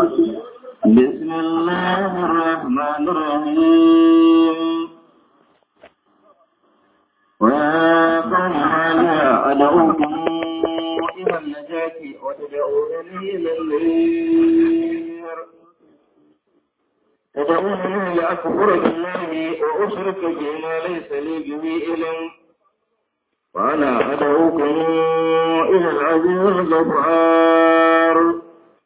بسم الله الرحمن الرحيم ويا قوم هذا أدعوكم إلى النجاة وتدعونني إلى النير تدعونني لأكفر بالله وأشرك بما ليس لي به علم وأنا أدعوكم إلى العزيز الغفار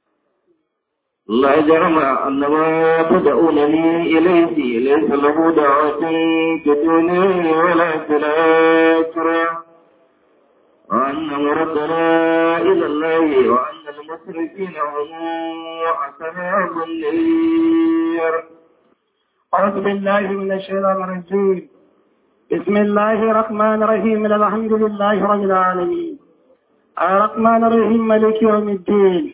لا جرم أن ما تدعونني إليه ليس له دعوة تدوني ولا تلاكرة وأن مردنا إلى الله وأن المسرفين هم أصحاب النير أعوذ بالله من الشيطان الرجيم بسم الله الرحمن الرحيم الحمد لله رب العالمين الرحمن الرحيم ملك يوم الدين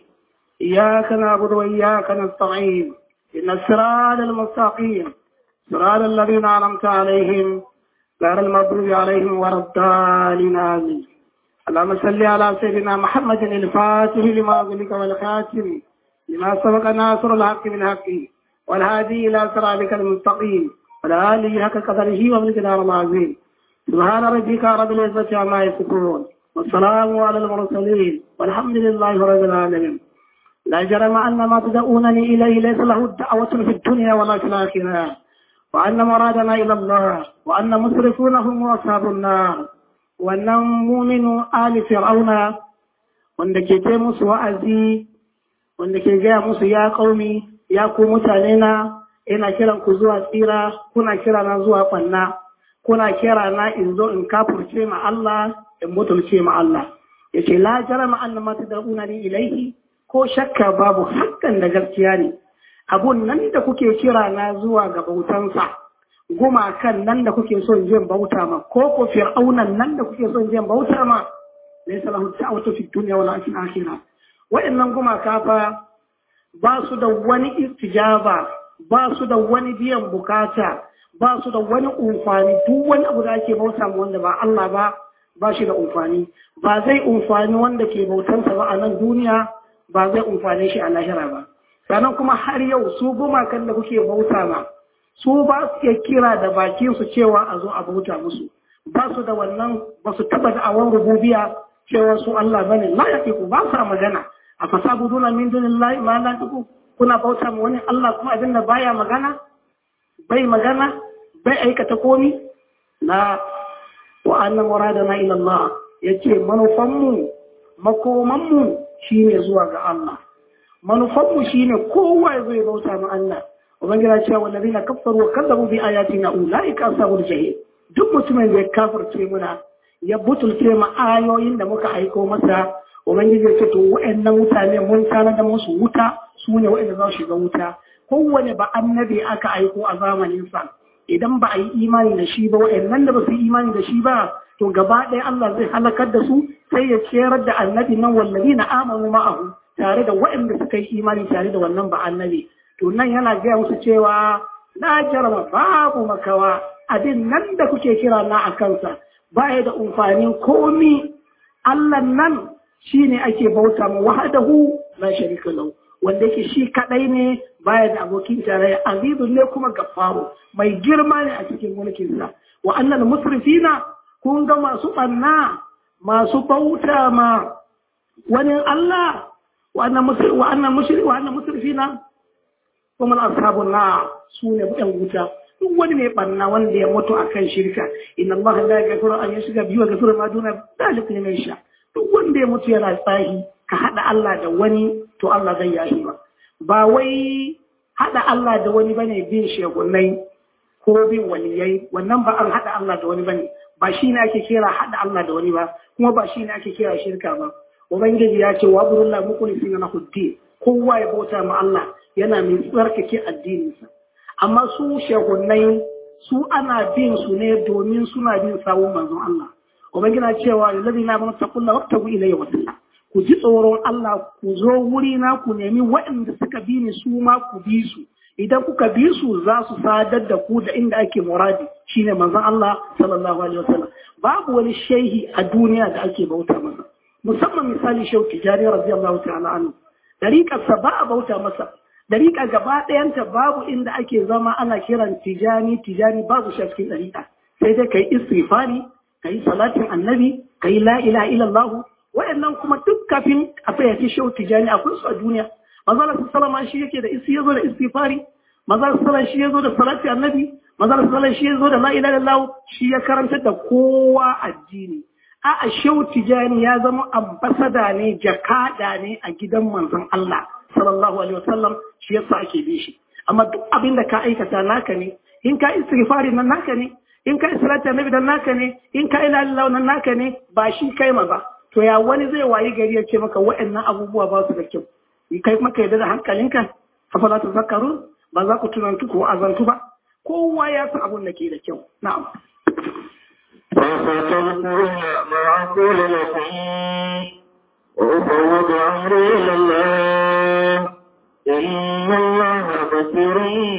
إياك نعبد وإياك نستعين إن الصراط المستقيم صراط الذين أنعمت عليهم غير المغضوب عليهم ولا الضالين آمين اللهم صل على سيدنا محمد الفاتح لما أغلق والخاتم لما سبق ناصر الحق بالحق والهادي إلى صراطك المستقيم ولا آله حق قدره ومقدار العظيم سبحان ربك رب العزة عما يصفون والسلام على المرسلين والحمد لله رب العالمين لا جرم أن ما تدعونني إليه ليس له دعوة في الدنيا ولا في الآخرة وأن مرادنا إلى الله وأن مسرفون هم أصحاب النار وأن مؤمن آل فرعون wanda ke ce musu wa'azi wanda ke gaya musu ya kaumi ya ku mutane na ina kiran ku zuwa tsira kuna kira na zuwa kwanna kuna kira na in zo in kafurce ma Allah in mutulce ma Allah yace la jarama annama tad'una ni ilaihi ko shakka babu hakan da gaskiya ne abun nan da kuke kira na zuwa ga bautansa gumakan nan da kuke son jin bauta ma ko ko fir'aunan nan da kuke son jin bauta ma laysa lahu ta'awatu fi dunya wala fil akhirah wa'annan gumaka fa ba su da wani istijaba ba su da wani biyan bukata ba su da wani umfani duk wani abu da ake bauta ma wanda ba Allah ba ba shi da umfani ba zai umfani wanda ke bautansa ba a nan duniya ba zai umfane shi a lahira ba sannan kuma har yau su gumakan da kuke bauta ma su ba su iya kira da bakin su cewa a zo a bauta musu ba su da wannan ba su taba da awon rububiya cewa su Allah bane la yaqiku ba sa magana a fasabuduna min dunillahi ma la yaqiku kuna bauta ma wani Allah kuma abin da baya magana bai magana bai aikata komi na wa anna muradana ila Allah yace manufanmu makomanmu shine zuwa ga Allah manufanmu shine kowa zai bauta ma Allah ubangiji cewa wallazina kafaru wa kadzabu bi ayatina ulaika ashabul jahim duk mutumin da ya kafirce muna ya butulce ma ayoyin da muka aiko masa ubangiji ya ce to wa'annan mutane mun tana da musu wuta su ne wa'anda za su shiga wuta kowane ba annabi aka aiko a zamanin sa idan ba a yi imani da shi ba wa'annan da ba su yi imani da shi ba to gaba ɗaya Allah zai halakar da su sai ya ciyar da annabi nan wallazi na amanu ma'ahu tare da waɗanda suka yi imani tare da wannan ba annabi to nan yana gaya musu cewa na jarama babu makawa abin nan da kuke kira na a kansa baya da amfanin komi Allah nan shine ake bauta mu wahdahu la sharika lahu wanda yake shi kadai ne baya da abokin tarayya azizun ne kuma gafaru mai girma ne a cikin mulkinsa wa annal musrifina kun ga masu ɓanna masu bauta ma wani Allah wa'annan musulfi na kuma ashabun na su ne ɗan wuta duk wani mai ɓanna wanda ya mutu a kan shirka inna Allah la yaghfiru an yushraka bihi wa yaghfiru ma duna dhalika liman yasha duk wanda ya mutu yana tsahi ka haɗa Allah da wani to Allah zai yahi ba ba wai haɗa Allah da wani bane bin shegunai ko bin waliyai wannan ba an haɗa Allah da wani bane ba shi ne ake kira haɗa Allah da wani ba kuma ba shi ne ake kira shirka ba ubangiji ya ce wa burulla mukulisi na huddi kowa ya bauta ma Allah yana mai tsarkake addininsa amma su shehunai su ana bin su ne domin suna bin sawun manzon Allah ubangiji na cewa lillazi na bana taqulla waqtabu ilayya wasila ku ji tsoron Allah ku zo wuri na ku nemi waɗanda suka bi ni su ma ku bi su idan kuka bi su za su sadar da ku da inda ake muradi shine manzon Allah sallallahu alaihi wasallam babu wani shehi a duniya da ake bauta masa musamman misali shehu tijari radiyallahu ta'ala anhu dariƙarsa ba a bauta masa dariƙa gaba ɗayanta babu inda ake zama ana kiran tijani tijani babu shi a cikin dariƙa sai dai kai istighfari kai salatin annabi kai la ilaha illallah wayannan kuma duk kafin a fayyace shehu tijani akwai su a duniya manzo Allah sallama shi yake da isi yazo da istighfari manzo Allah sallama shi yazo da salati annabi manzo Allah sallama shi yazo da la ilaha illallah shi ya karanta da kowa addini a a shehu tijani ya zama ambasada ne jakada ne a gidan manzon Allah sallallahu alaihi wasallam shi yasa ake bi shi amma duk abin da ka aikata naka ne in ka istighfari nan naka ne in ka salati annabi dan naka ne in ka ila Allah nan naka ne ba shi kai ma ba to ya wani zai wayi gari ya ce maka waɗannan abubuwa ba su da kyau kai maka yadda da hankalinka afala ta zakaru ba za ku tunantu ko azantu ba kowa ya san abun da ke da kyau na'am فستذكرون ما أقول لكم وأفوض أمري إلى الله إن الله بصير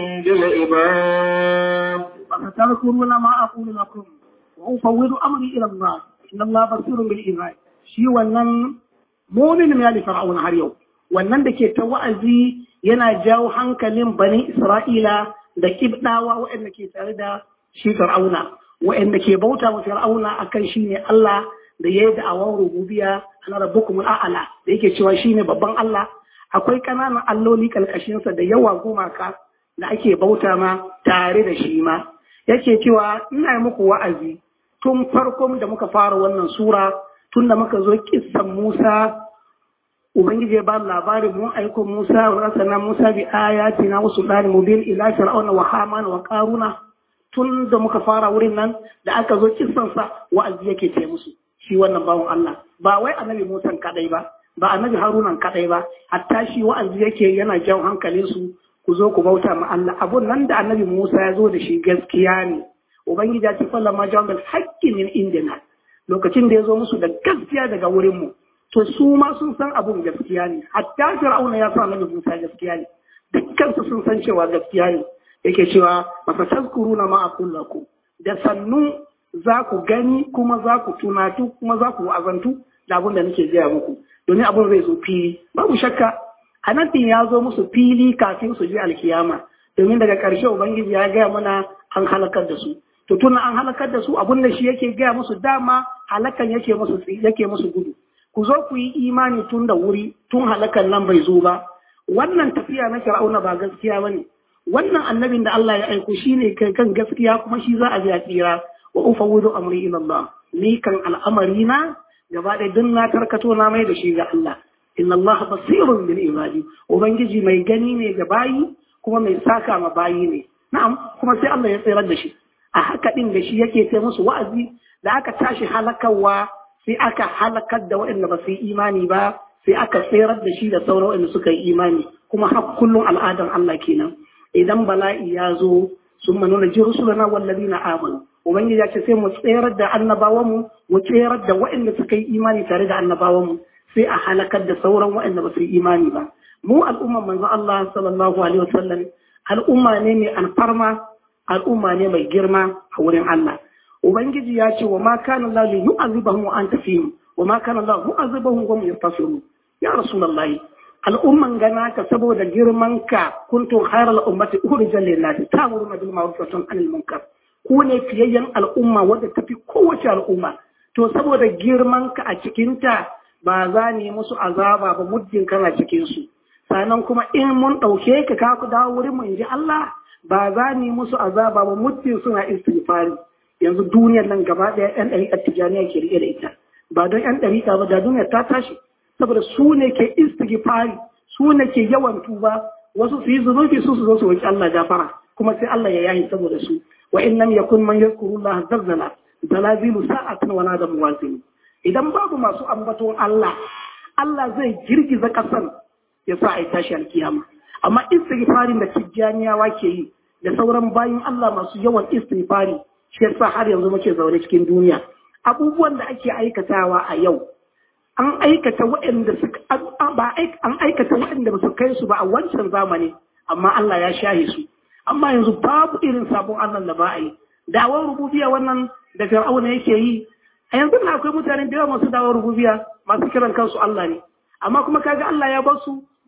بالعباد فستذكرون ما أقول لكم وأفوض أمري إلى الله إن الله بصير بالعباد shi wannan mumin ya li fir'auna har yau wannan da ke ta wa'azi yana jawo hankalin bani isra'ila da kibdawa waɗanda ke tare da shi fir'auna waɗanda ke bauta wa fir'auna akan shi ne Allah da ya yi da'awar rububiya ana rabbukum a'ala da yake cewa shi ne babban Allah akwai ƙananan alloli kalkashinsa da yawa gumaka da ake bauta ma tare da shi ma yake cewa ina muku wa'azi tun farkon da muka fara wannan sura tun da muka zo kissan Musa Ubangiji ya ba labarin mun aiko Musa wa rasana Musa bi ayatina wa sultani mubin ila fir'auna wa hamana wa qaruna tun da muka fara wurin nan da aka zo kissan sa wa'azi yake ce musu shi wannan bawon Allah ba wai annabi Musa kadai ba ba annabi Haruna kadai ba hatta shi wa'azi yake yana jawo hankalin su ku zo ku bauta ma Allah abun nan da annabi Musa ya zo da shi gaskiya ne Ubangiji ya ce fallama jawab bil haqqi min indina lokacin da ya zo musu da gaskiya daga wurinmu to su ma sun san abun gaskiya ne hatta fir'auna ya sa nabi Musa gaskiya ne dukkansu sun san cewa gaskiya ne yake cewa masa tazkuruna ma aqul lakum da sannu za ku gani kuma za ku tunatu kuma za ku azantu da abun da nake gaya muku domin abun zai zo fili babu shakka anabin ya zo musu fili kafin su je alkiyama domin daga ƙarshe ubangiji ya gaya mana an halakar da su to tun an halakar da su abun da shi yake gaya musu dama halakan yake musu yake musu gudu ku zo ku yi imani tun da wuri tun halakan nan bai zo ba wannan tafiya na fir'auna ba gaskiya bane wannan annabin da Allah ya aiko shine kai kan gaskiya kuma shi za a ji a tsira wa ufawwidu amri ila Allah ni kan al'amari na gaba da dun na tarkato na mai da shi ga Allah inna Allah basirun bil ibadi ubangiji mai gani ne ga bayi kuma mai saka ma bayi ne na'am kuma sai Allah ya tsirar da shi a haka ɗin da shi yake sai musu wa'azi da aka tashi halakarwa sai aka halakar da waɗanda ba su yi imani ba sai aka tserar da shi da sauran waɗanda suka yi imani kuma har kullum al'adar Allah kenan idan bala'i ya zo sun manu na ji rusulana wallazi na amanu ubangiji ya ce sai mu tserar da annabawanmu mu tserar da waɗanda suka yi imani tare da annabawanmu sai a halakar da sauran waɗanda ba su yi imani ba mu al'umman manzo Allah sallallahu alaihi wasallam al'umma ne mai alfarma al'umma ne mai girma a wurin Allah. Ubangiji ya ce wa ma kana Allah li yu'azibahum wa anta fihim wa ma kana Allah mu'azibahum wa hum yastaghfirun. Ya Rasulullahi al'umman gana ka saboda girman ka kuntum khairal ummati ukhrijal lin-nas ta'muruna bil ma'ruf wa tanhauna 'anil munkar. Ku ne fiyayyen al'umma wadda tafi kowace al'umma. To saboda girman ka a cikin ta ba za ni musu azaba ba muddin kana cikin su. Sannan kuma in mun ɗauke ka ka ku dawo wurin mu in ji Allah ba za ni musu azaba ba muddin suna istighfari yanzu duniyar nan gaba ɗaya yan ɗariƙar tijaniya ke riƙe da ita ba don yan ɗariƙa ba da duniyar ta tashi saboda su ne ke istighfari su ne ke yawan tuba wasu su yi zunubi su su zo su roki Allah gafara kuma sai Allah ya yahi saboda su wa in lam yakun man yazkuru Allah zazzala zalazilu sa'atan wa nada muwazin idan babu masu ambaton Allah Allah zai girgiza kasan ya sa a tashi alkiyama amma istighfarin da tijjaniyawa ke yi da sauran bayin Allah masu yawan istighfari shi yasa har yanzu muke zaune cikin duniya abubuwan da ake aikatawa a yau an aikata waɗanda suka ba an aikata waɗanda ba su kai su ba a wancan zamani amma Allah ya shahe su amma yanzu babu irin sabon Allah da ba a yi dawar rububiya wannan da Fir'auna yake yi a yanzu na akwai mutane da yawa masu dawar rububiya masu kiran kansu Allah ne amma kuma kaga Allah ya bar su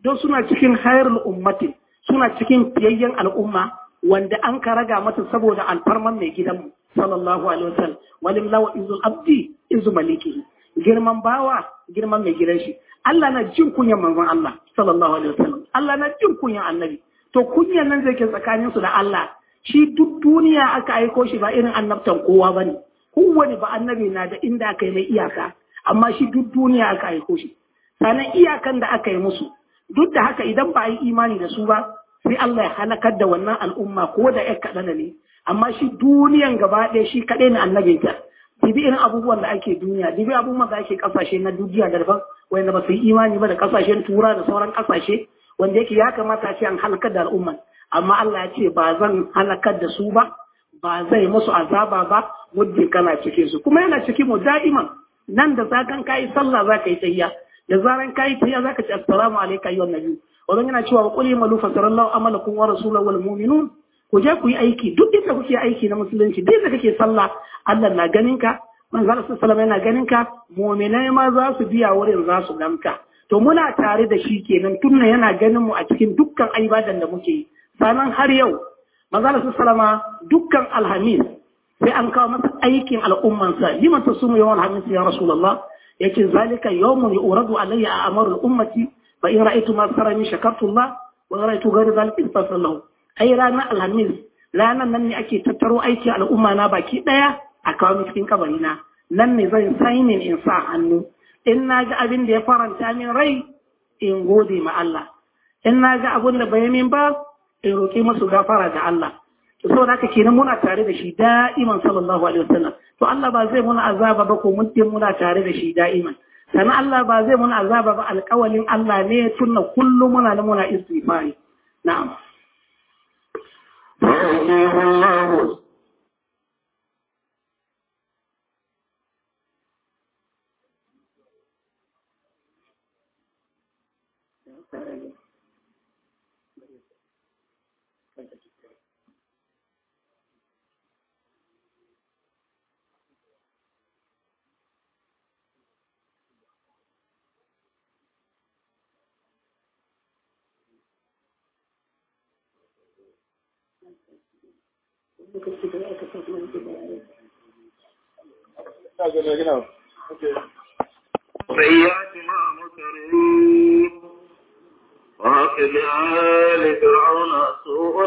don suna cikin hayrul ummati suna cikin fiyayyen al'umma wanda an ka raga mata saboda alfarman mai gidanmu sallallahu alaihi wasallam walim lawa izul abdi izu maliki girman bawa girman mai gidan shi Allah na jin kunyan manzon Allah sallallahu alaihi wasallam Allah na jin kunyan annabi to kunyan nan zai ke tsakanin su da Allah shi duk duniya aka aiko shi ba irin annabtan kowa bane kowane ba annabi na da inda aka yi mai iyaka amma shi duk duniya aka aiko shi sannan iyakan da aka yi musu duk da haka idan ba a yi imani da su ba sai Allah ya halakar da wannan al'umma ko da ya kaɗana ne amma shi duniyan gaba ɗaya shi kaɗai ne annabinta dibi irin abubuwan da ake duniya dibi abubuwan da ake kasashe na duniya da daban wanda ba su yi imani ba da kasashen tura da sauran kasashe wanda yake ya kamata a ce an halakar da al'umman amma Allah ya ce ba zan halakar da su ba ba zai musu azaba ba muddin kana cikin su kuma yana cikin mu da'iman nan da zakan kai sallah za ka yi tahiyya da zaran kai tahiyya za ka ce assalamu alayka ayyuhan nabi wannan yana cewa qul malu fa sarallahu amalakum wa rasuluhu wal mu'minun ku je ku yi aiki duk inda kuke aiki na musulunci duk da kake sallah Allah na ganin ka manzo Allah sallallahu yana ganin ka mu'minai ma za su biya wurin za su ganka to muna tare da shi kenan tunna yana ganin mu a cikin dukkan ibadan da muke yi sanan har yau manzo Allah sallallahu dukkan alhamis sai an kawo masa aikin al'ummansa liman tasumu yawan alhamis ya rasulullah yace zalika yawmun yuradu alayya a amarul ummati fa in ra'aytu ma sarani shakartullah wa ra'aytu ghayra dhalika istaghfirullah ai ranar alhamis ranar nan ne ake tattaro aiki al'umma na baki daya a kawo cikin kabari na nan ne zan sainin in sa hannu in na ga abin da ya faranta min rai in gode ma Allah in na ga abin da bai min ba in roƙi masu gafara ga Allah to saboda haka kenan muna tare da shi da'iman sallallahu alaihi wasallam to Allah ba zai muna azaba ba ko muddin muna tare da shi da'iman sannan Allah ba zai muna azaba ba alƙawalin Allah ne tunna kullum muna da muna istighfari na'am ويهديه الله سيئات ما مكرين وعقب آل فرعون سوء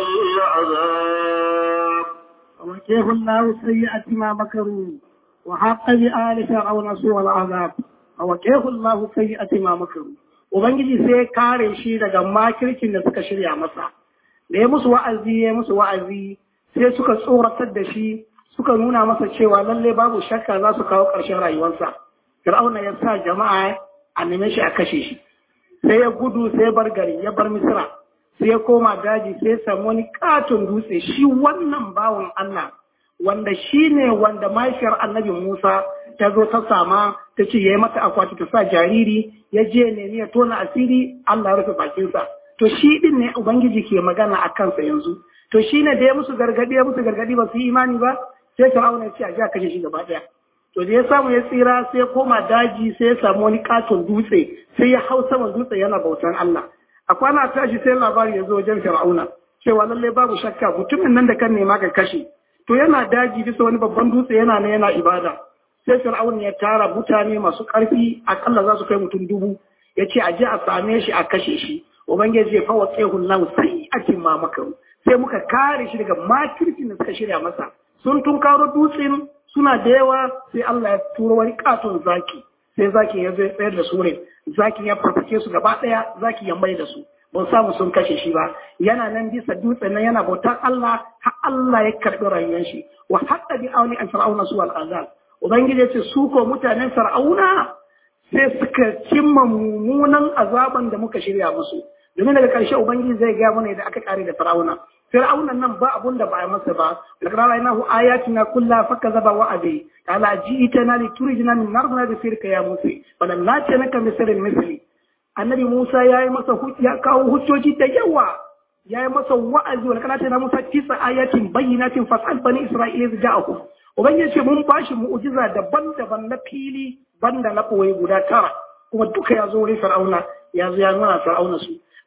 العذاب ووجه الله سيئة ما مكروا وحق بآل فرعون سوء العذاب ووجه الله سيئة ما مكروا Ubangiji sai kare shi daga makirkin da suka shirya masa, da ya musu wa'azi ya musu wa'azi sai suka tsoratar da shi suka nuna masa cewa lalle babu shakka za su kawo ƙarshen rayuwarsa. Fir'auna ya sa jama'a a neme shi a kashe shi. Sai ya gudu sai ya bar gari ya bar Misira. Sai ya koma daji sai ya samu wani katon dutse shi wannan bawan Allah wanda shi ne wanda mahaifiyar annabi Musa ta zo ta sama ta ce ya yi mata akwati ta sa jariri ya je nemi ya tona asiri Allah ya rufe bakinsa. To shi din ne Ubangiji ke magana a kansa yanzu. To shi ne da ya musu gargadi ya musu gargadi ba su yi imani ba sai Fir'auna ya ce a ji a kashe shi gaba ɗaya. To da ya samu ya tsira sai ya koma daji sai ya samu wani katon dutse sai ya hau saman dutse yana bautan Allah. A kwana tashi sai labari ya zo wajen Fir'auna cewa lallai babu shakka mutumin nan da kan nema ka kashe. To yana daji bisa wani babban dutse yana na yana ibada. Sai Fir'auna ya tara mutane masu ƙarfi akalla za su kai mutum dubu. Ya ce a je a same shi a kashe shi. Ubangiji ya fawa tsehun lahu sai a ma makaru. Sai muka kare shi daga makircin da suka shirya masa. Sun tunkaro dutsen suna da yawa sai Allah ya turo wani katon zaki sai zaki ya zai tsayar da su ne zaki ya farfake su gaba daya zaki ya mai da su ban samu sun kashe shi ba yana nan bisa dutsen nan yana bautar Allah har Allah ya karbi rayuwar shi wa hatta bi auni an fir'auna su al azab ubangiji ya ce su ko mutanen fir'auna sai suka cimma mummunan azaban da muka shirya musu domin daga ƙarshe ubangiji zai gaya mana da aka kare da fir'auna fir'aunan nan ba abun da ba a masa ba laqad ra'aynahu ayatina kulla fakazaba wa abi qala ji'tana li turijna min nardina bi sirka ya musa walam natanaka misrin misli annabi musa yayi masa ya kawo hujjoji da yawa yayi masa wa'azi wal kana tana musa tisa ayatin bayyinatin fasal bani isra'ila ja'akum ubangiji ce mun bashi mu'jiza daban-daban na fili banda na koyi guda tara kuma duka ya zo wurin fir'auna ya zo ya nuna fir'auna su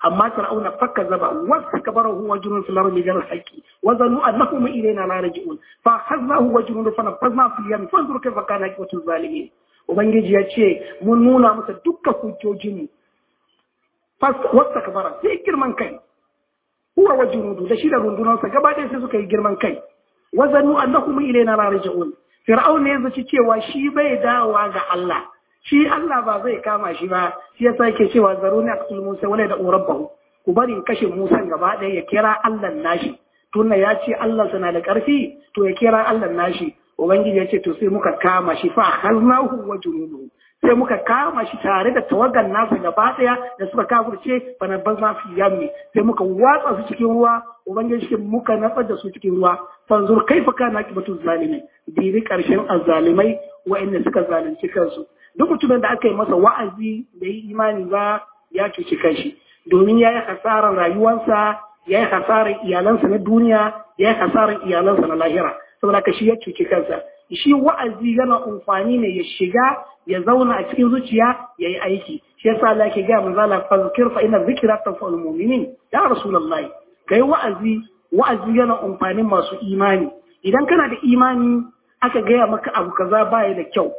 amma fir'auna fakka zaba wasu kabarahu wa junun fil ardi bil haqqi wa zannu annahum ilayna la raji'un fa akhadnahu wa junun fa nafadna fi yam fanzur kayfa kana aqibatu zalimin ubangiji ya ce mun nuna masa dukkan hujjojin mu wasu kabara sai girman kai huwa wa junudu da shi da rundunansa gaba ɗaya sai suka yi girman kai wa zannu annahum ilayna la raji'un fir'auna ya zaci cewa shi bai dawowa ga Allah shi Allah ba zai kama shi ba shi yasa yake cewa zaruni aqtul Musa wala da rabbahu ku bari kashe Musa gaba ɗaya ya kira Allah nashi tunna ya ce Allah sana da ƙarfi to ya kira Allah nashi ubangiji ya ce to sai muka kama shi fa khaznahu wa junuduhu sai muka kama shi tare da tawagan nasa gaba ɗaya da suka kafurce bana bazma fi yammi sai muka watsa su cikin ruwa ubangiji shi muka natsar da su cikin ruwa fanzur kaifa kana akibatu zalimi diri karshen azzalimai wa'anda suka zalunci kansu duk mutumin da aka yi masa wa'azi da yi imani ba ya cuci kanshi domin ya yi hasarar rayuwarsa ya yi hasarar iyalansa na duniya ya yi hasarar iyalansa na lahira saboda ka shi ya cuci kansa shi wa'azi yana amfani ne ya shiga ya zauna a cikin zuciya ya yi aiki shi yasa Allah ke ga manzo Allah fa zikir fa inna zikra tanfa'ul mu'minin ya rasulullahi kai wa'azi wa'azi yana amfanin masu imani idan kana da imani aka gaya maka abu kaza baya da kyau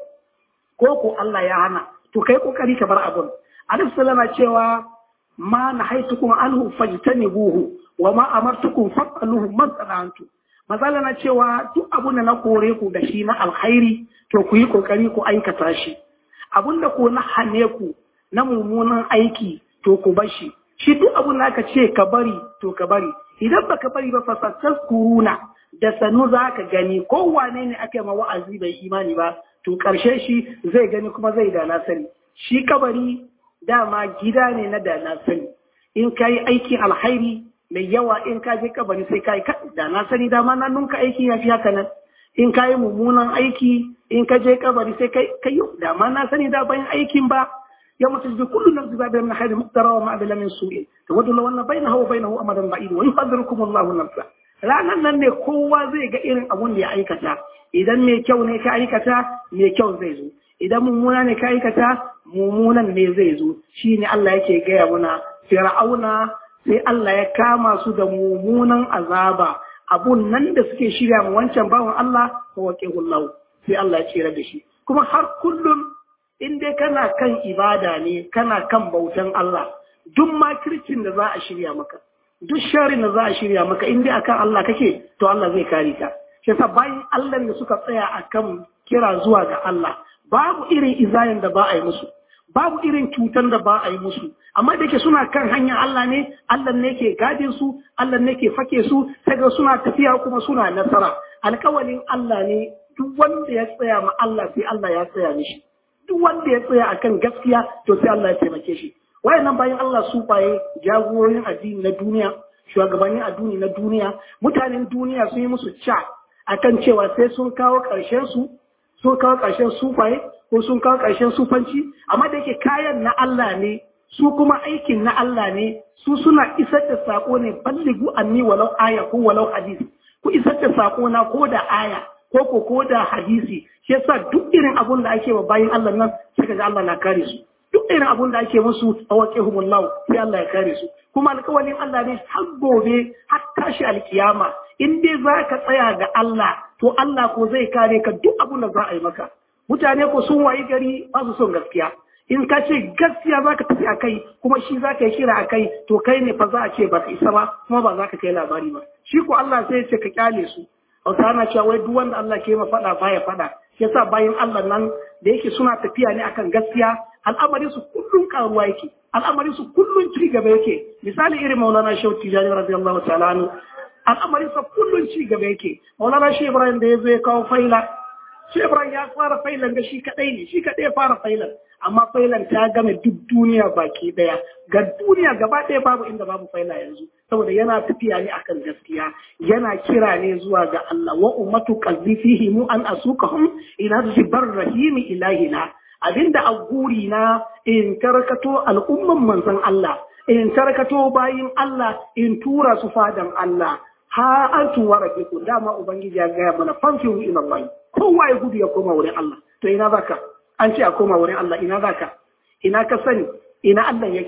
ko ko Allah ya hana to kai kokari ka bar abun Alif sallama cewa ma nahaitukum anhu fajtanibuhu wa ma amartukum fa'aluhu masana'antu mazala na cewa duk abun da na kore ku da shi na alkhairi to ku yi kokari ku aikata shi abun da ko na hane ku na mummunan aiki to ku bar shi shi duk abun da aka ce ka bari to ka bari idan baka bari ba fasattas kuruna da sanu za ka gani kowane ne aka yi ma wa'azi bai imani ba to ƙarshe shi zai gani kuma zai da na sani shi kabari dama gida ne na da na sani in ka yi aikin alhairi mai yawa in ka je kabari sai ka yi da na sani dama na nunka aiki ya fi haka nan in ka yi mummunan aiki in ka je kabari sai ka yi dama na sani da bayan aikin ba ya mutu da kullu nafsi ba bayan hayri muqtara wa ma bila min su'in tawaddu law anna bainahu wa bainahu amadan ba'id wa yuhadhirukum Allahu nafsa ranan nan ne kowa zai ga irin abun da ya aikata idan mai kyau ne ka aikata mai kyau zai zo idan mummuna ne ka aikata mummunan ne zai zo shine Allah yake gaya muna fir'auna sai Allah ya kama su da mummunan azaba abun nan da suke shirya mu wancan bawan Allah ko waqihullahu sai Allah ya tsira da shi kuma har kullum in dai kana kan ibada ne kana kan bautan Allah duk makircin da za a shirya maka duk sharin da za a shirya maka in dai akan Allah kake to Allah zai kare ka shi yasa bayan Allah da suka tsaya akan kira zuwa ga Allah babu irin izayen da ba a yi musu babu irin cutar da ba a yi musu amma da ke suna kan hanyar Allah ne Allah ne ke gadin su Allah ne ke fake su ga suna tafiya kuma suna nasara alkawalin Allah ne duk wanda ya tsaya ma Allah sai Allah ya tsaya mishi duk wanda ya tsaya akan gaskiya to sai Allah ya taimake shi wayannan bayan Allah su baye jagororin addini na duniya shugabannin addini na duniya mutanen duniya sun yi musu ca akan cewa sai sun kawo ƙarshen su sun kawo ƙarshen sufaye ko sun kawo ƙarshen sufanci amma da yake kayan na Allah ne su kuma aikin na Allah ne su suna isar da sako ne balligu anni walau aya ko walau hadisi ku isar da sako na ko da aya ko ko ko da hadisi shi yasa duk irin abun da ake wa bayin Allah nan sai ga Allah na kare su duk irin abun da ake musu a waqihumullahu sai Allah ya kare su kuma alƙawalin Allah ne har gobe har tashi alkiyama in dai za ka tsaya ga Allah to Allah ko zai kare ka duk abun da za a yi maka mutane ko sun wayi gari ba su son gaskiya in ka ce gaskiya za ka tafi a kai kuma shi za ka yi kira a kai to kai ne fa za a ce ba ka isa ba kuma ba za ka kai labari ba shi ko Allah sai ya ce ka kyale su hausa ana cewa wai duk wanda Allah ke ma faɗa baya faɗa shi yasa bayan Allah nan da yake suna tafiya ne akan gaskiya al'amarin su kullun karuwa yake al'amarin su kullun ci gaba yake misali irin Maulana Shehu Tijani radiyallahu ta'ala anhu al'amarin sa kullun ci gaba yake Maulana Shehu Ibrahim da yazo ya kawo faila Shehu Ibrahim ya fara failan da shi kadai ne shi kadai ya fara failan amma failan ta game duk duniya baki daya ga duniya gaba ɗaya babu inda babu faila yanzu saboda yana tafiya ne akan gaskiya yana kira ne zuwa ga Allah wa ummatu qalbi fihi mu an asukahum ila zibar rahimi ilahina abinda a guri na in tarkato al'umman manzon Allah in tarkato bayin Allah in tura su fadan Allah ha antu wa rabbikum dama ubangiji ya gaya mana fanfihu ila Allah kowa ya gudu ya koma wurin Allah to ina zaka an ce a koma wurin Allah ina zaka ina ka sani ina Allah yake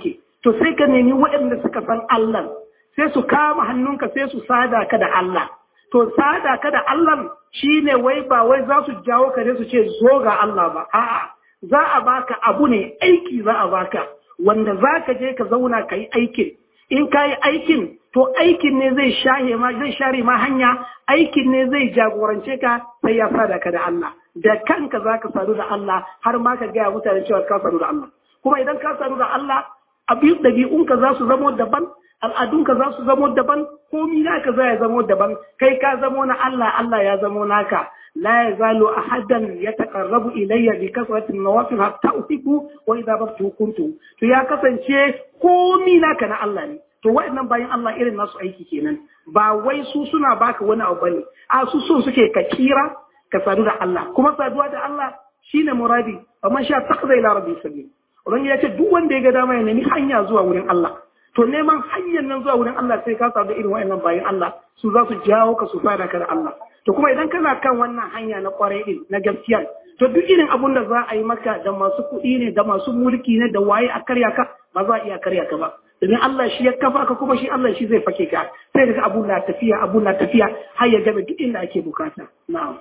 to sai ka nemi waɗanda suka san Allah sai su kama hannunka sai su sada ka da Allah to sada ka da Allah shine wai ba wai za su jawo ka ne su ce zo ga Allah ba a'a za a baka abu ne aiki za a baka wanda za ka je ka zauna ka yi aikin in ka yi aikin to aikin ne zai shahe ma zai share ma hanya aikin ne zai jagorance ka sai ya sada ka da Allah da kanka za ka sadu da Allah har ma ka gaya mutane cewa ka sadu da Allah kuma idan ka sadu da Allah abin ɗabi'unka za su zamo daban al'adunka za su zamo daban komi naka za ya zamo daban kai ka zamo na Allah Allah ya zamo naka la yazalu ahadan yataqarrabu ilayya bi kasrati nawafil hatta uhibbu wa idha babtu kuntu to ya kasance komi naka na Allah ne to waɗannan bayan Allah irin nasu aiki kenan ba wai su suna baka wani abu bane a su so suke ka kira ka sadu da Allah kuma saduwa da Allah shine muradi amma sha taqza ila rabbi sabil Ubangiji ya ce duk wanda ya ga dama ya nemi hanya zuwa wurin Allah. To neman hanyar nan zuwa wurin Allah sai ka samu irin wa'annan bayan Allah su za su jawo ka su fara ka da Allah. To kuma idan kana kan wannan hanya na kwarai din na gaskiya to duk irin abun da za a yi maka da masu kuɗi ne da masu mulki ne da waye a karya ka ba za a iya karya ka ba. Domin Allah shi ya kafa ka kuma shi Allah shi zai fake ka sai daga abun na tafiya abun na tafiya har ya game duk inda ake bukata. Na'am.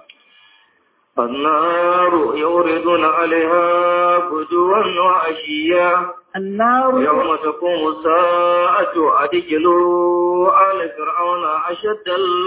النار يوردون عليها غدوا وعشيا النار يوم تقوم الساعة أدخلوا آل فرعون أشد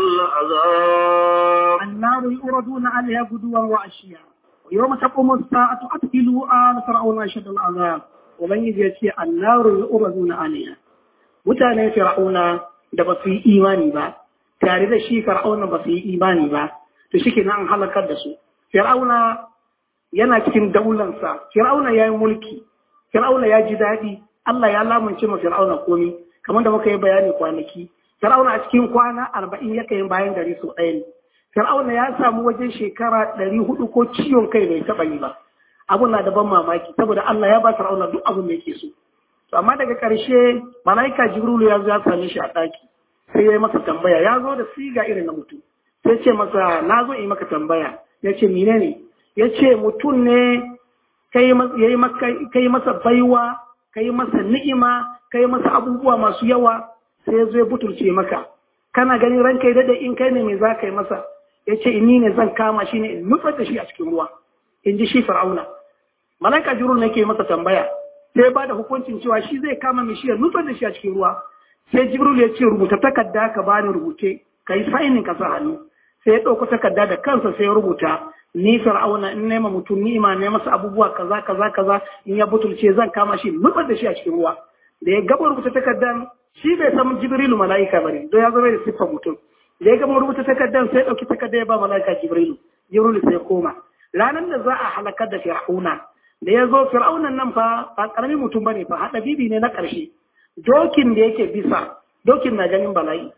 العذاب النار يؤردون عليها غدوا وعشيا ويوم تقوم الساعة أدخلوا آل فرعون أشد العذاب ومن يجي النار يؤردون عليها mutanen fir'auna da ba su yi imani ba tare da shi fir'auna ba su yi imani ba to shi kenan an halakar da su fir'auna yana cikin daulansa fir'auna ya yi mulki fir'auna ya ji daɗi Allah ya lamunce ma fir'auna komi kamar da muka yi bayani kwanaki fir'auna a cikin kwana arba'in ya kai bayan gari sau ɗaya ne fir'auna ya samu wajen shekara ɗari hudu ko ciwon kai bai taɓa yi ba abun na da ban mamaki saboda Allah ya ba fir'auna duk abin da yake so to amma daga ƙarshe malaika jibrilu ya zo ya same shi a ɗaki sai ya yi masa tambaya ya zo da siga irin na mutum sai ce masa na zo yi maka tambaya ya ce mine ne ya ce mutum ne ka yi masa baiwa ka yi masa ni'ima ka yi masa abubuwa masu yawa sai ya zo ya butulce maka kana ganin ranka da in kai ne me za ka yi masa ya ce inni ne zan kama shi ne in nutsar da shi a cikin ruwa in ji shi fir'auna malaika jirul ne ke masa tambaya sai ba da hukuncin cewa shi zai kama mai shi ya nutsar da shi a cikin ruwa sai jibril ya ce rubuta takarda ka bani rubuce ka yi sainin ka sa hannu sai ya ɗauko takarda da kansa sai ya rubuta ni fir'auna in nema mutum ni'ima ne masa abubuwa kaza kaza kaza in ya butulce zan kama shi nutsar da shi a cikin ruwa da ya gaba rubuta takardan shi bai san jibrilu mala'ika bane don ya zama da siffar mutum da ya gama rubuta takardan sai ya ɗauki takarda ya ba mala'ika jibrilu jibrilu sai ya koma ranar da za a halakar da fir'auna da ya zo fir'aunan nan fa ba karamin mutum bane fa haɗa bibi ne na ƙarshe dokin da yake bisa dokin na ganin bala'i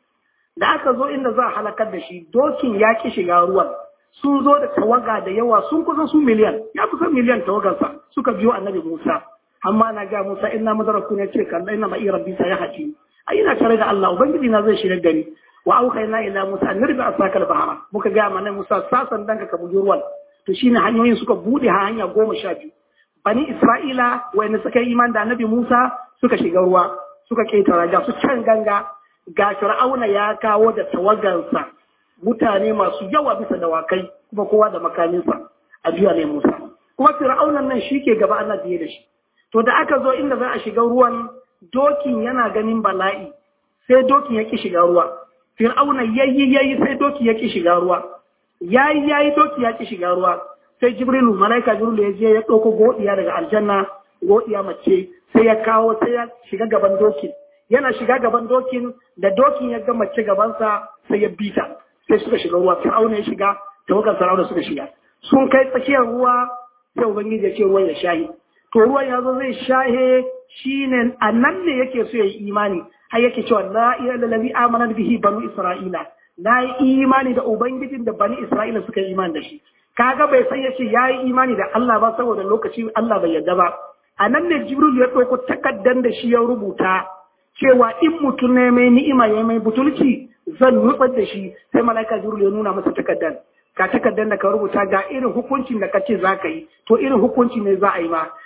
da aka zo inda za a halakar da shi dokin ya ki shiga ruwan sun zo da tawaga da yawa sun kusa su miliyan ya kusa miliyan tawagarsa suka biyo annabi musa amma na ga musa ina madaraku ne ce kalla ina ma'i rabbi sa ya haji ai ina tare da allah ubangiji na zai shirya gani wa auhayna ila musa an nirbi asakal bahara muka ga mana musa sasan danka ka bugi ruwan to shine hanyoyin suka bude hanya goma sha biyu bani isra'ila wanda suka yi iman da annabi musa suka shiga ruwa suka ketara ga su can ganga ga fir'auna ya kawo da tawagansa mutane masu yawa bisa dawakai kuma kowa da makaminsa a biya ne musa kuma fir'aunan nan shi ke gaba ana biye da shi to da aka zo inda za a shiga ruwan dokin yana ganin bala'i sai dokin ya ki shiga ruwa fir'auna yayi yayi sai doki ya ki shiga ruwa yayi yayi doki ya ki shiga ruwa sai jibrilu malaika jibrilu ya je ya ɗauko godiya daga aljanna godiya mace sai ya kawo sai ya shiga gaban dokin yana shiga gaban dokin da dokin ya ga mace gabansa sai ya bita sai suka shiga ruwa fir'auna ya shiga tawagar fir'auna suka shiga sun kai tsakiyar ruwa sai ubangiji ya ce ruwan ya shahi to ruwan ya zo zai shahe shine a nan ne yake so ya yi imani har yake cewa la ilaha illallazi amana bihi banu isra'ila na yi imani da ubangijin da bani isra'ila suka yi imani da shi kaga bai san yace ya yi imani da Allah ba saboda lokaci Allah bai yarda ba a nan ne jibril ya ɗauko takaddan da shi ya rubuta cewa in mutum ne mai ni'ima ya mai butulci zan nutsar da shi sai mala'ika jibril ya nuna masa takaddan ka takaddan da ka rubuta ga irin hukuncin da kace za ka yi to irin hukunci ne za a yi ma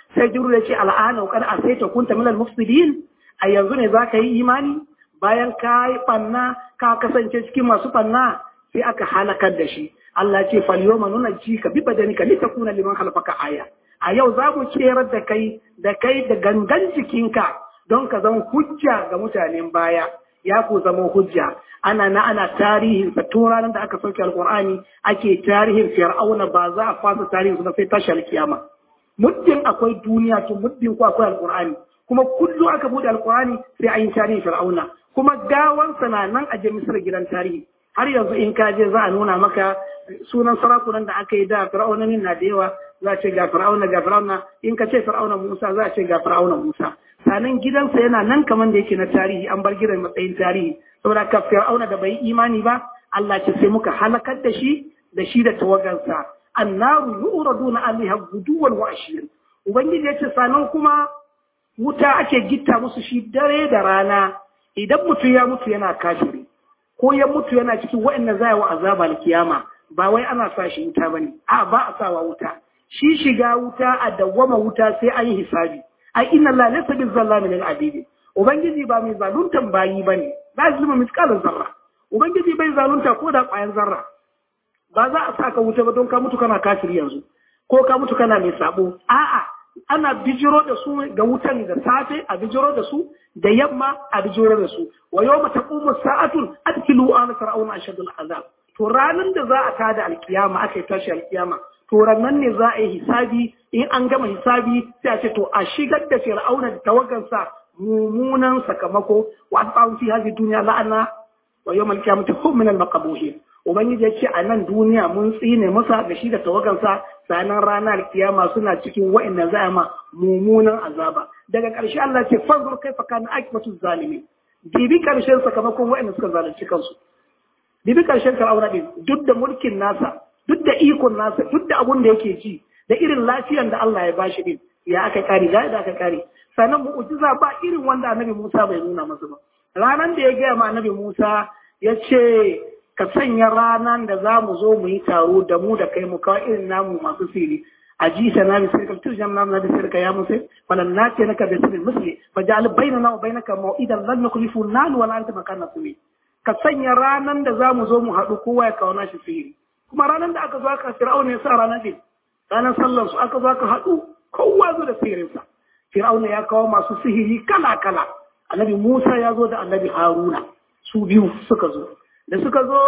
sai jibril ya ce al'ana qad asaita kunta minal mufsidin a yanzu ne zaka yi imani bayan ka yi banna ka kasance cikin masu banna sai aka halakar da shi Allah ce fal yawma nunajjika bi badanika litakuna liman khalfaka aya a yau za mu kerar da kai da kai da gangan jikinka don ka zama hujja ga mutanen baya ya ku zama hujja ana na ana tarihin sa tun ranar da aka sauke alqur'ani ake tarihin fir'auna ba za a fasa tarihin su sai tashi alkiyama muddin akwai duniya to muddin ko akwai alqur'ani kuma kullu aka bude alqur'ani sai an yi tarihin fir'auna kuma gawansa na nan a misir gidan tarihi har yanzu in ka je za a nuna maka sunan sarakunan da aka yi da fir'aunanin na da yawa za a ce ga fir'auna ga fir'auna in ka ce fir'auna Musa za a ce ga fir'auna Musa sanan gidansa yana nan kamar da yake na tarihi an bar gidan matsayin tarihi saboda ka fir'auna da bai imani ba Allah ce sai muka halakar da shi da shi da tawagansa annaru yuraduna alaiha guduwan wa ashiyan ubangiji ya ce sanan kuma wuta ake gitta musu shi dare da rana idan mutum ya mutu yana kafiri ko ya mutu yana cikin waɗanda za a wa azaba kiyama ba wai ana sa shi wuta bane a ba a sawa wuta shi shiga wuta a dawwama wuta sai an yi hisabi ai inna la laysa bil zallami lil abidi ubangiji ba mai zaluntan bayi bane la zulma misqalan zarra ubangiji bai zalunta ko da ƙwayan zarra ba za a saka wuta ba don ka mutu kana kafiri yanzu ko ka mutu kana mai sabo a'a ana bijiro da su ga wutan da safe a bijiro da su da yamma a bijiro da su wa yawma taqumu sa'atun adkilu ala fir'auna ashadul azab to ranan da za a tada alkiyama aka yi tashi alkiyama to ranan ne za a yi hisabi in an gama hisabi sai a ce to a shigar da fir'auna da tawagansa mummunan sakamako wa asba'u fi hadhihi dunya la'ana wa yawmal qiyamati hum min al-maqbuhin ubangiji ya ce a nan duniya mun tsine masa da shi da tawagansa sanan ranar kiyama suna cikin wa'annan za a ma mummunan azaba daga ƙarshe Allah ce fanzur kai fa kana akibatu zalimi bibi ƙarshen sakamakon wa'annan suka zalunci kansu bibi ƙarshen fir'auna din duk da mulkin nasa duk da ikon nasa duk da abun da yake ji da irin lafiyan da Allah ya bashi din ya aka kare ga da aka kare sannan mu'jiza ba irin wanda annabi Musa bai nuna masa ba ranan da ya gaya ma annabi Musa ya ce ka sanya ranar da za mu zo mu yi taro da mu da kai mu kawo irin namu masu siri a ji ta na bisir ka turjan na na bisir ka ya musu falan na ce naka bisir misli fa ja'al bainana wa bainaka mau'idan lan nukhlifu nan wala anta makana sumi ka sanya ranar da za mu zo mu haɗu kowa ya kawo nashi sihiri kuma ranar da aka zo aka fir'auna ya sa ranar din ranar sallar su aka zo aka haɗu kowa zo da sihirinsa fir'auna ya kawo masu sihiri kala kala annabi Musa ya zo da annabi Haruna su biyu suka zo da suka zo